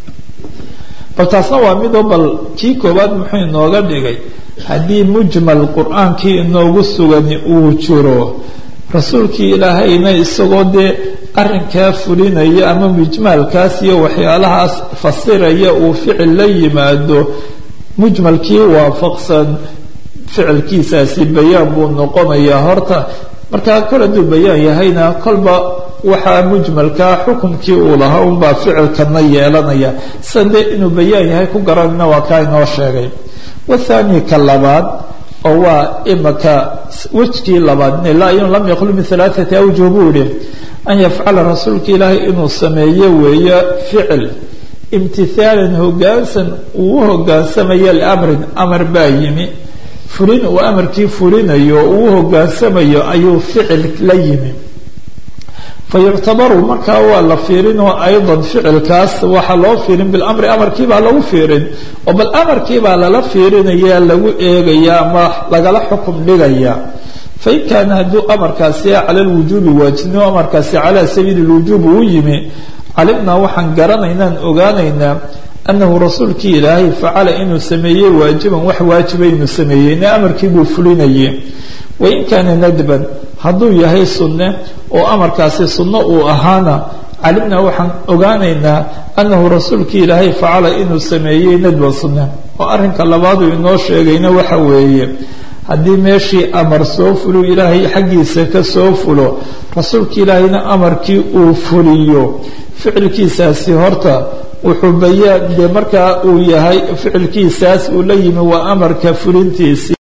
bal taasna waa midoo bal kii koowaad muxuu inooga dhigay haddii mujmal qur-aankii inoogu sugani uu jiro rasuulkii ilaahayna isagoo dee arrinkaa fulinaya ama mujmaalkaas iyo waxyaalahaas fasiraya uu ficil la yimaado mujmalkii waafaqsan ficilkiisaasi bayaan buu noqonayaa horta markaa kol hadduu bayaan yahayna kolba waxaa mujmalkaa xukumkii uu lahaa unbaa ficilkana yeelanaya sida dee inuu bayaan yahay ku garanayna waa kaa inoo sheegay wathani ka labaad oo waa imaka wejkii labaad ilaa in lam yaqlu min alaaati awjuh buu yihi an yafcala rasuulka ilaahay inuu sameeyo weeyo ficil imtihaalan hogaansan uu u hogaansamaya liamrin amar baa yimi fulin uu amarkii fulinayo uu u hogaansamayo ayuu ficil la yimi fayuctabaru markaa waa la fiirinoo aydan ficilkaas waxaa loo fiirin bilamri amarkiibaa lagu fiirin oo bal amarkiibaa lala fiirinaya lagu eegaya ama lagala xukum dhigaya fain kaana hadduu amarkaasi cala lwujuubi waajibnimo amarkaasi calaa sabiili lwujuub uu yimi calimnaa waxaan garanaynaan ogaanaynaa anahu rasuulkii ilaahay facala inuu sameeyey waajiban wax waajiba inuu sameeyey ina amarkii buu fulinayay wain kaana nadban hadduu yahay sunne oo amarkaasi sunno uu ahaana calimnaa waxaan ogaanaynaa anahu rasuulkii ilaahay facala inuu sameeyey nadban sunne oo arrinka labaaduu inoo sheegayna waxa weeye haddii meeshii amar soo fulo ilaahay xaggiisa ka soo fulo rasuulka ilaahayna amarkii uu fuliyo ficilkiisaasi horta wuxuu bayaan dee markaa uu yahay ficilkiisaas uu la yimi waa amarka fulintiisii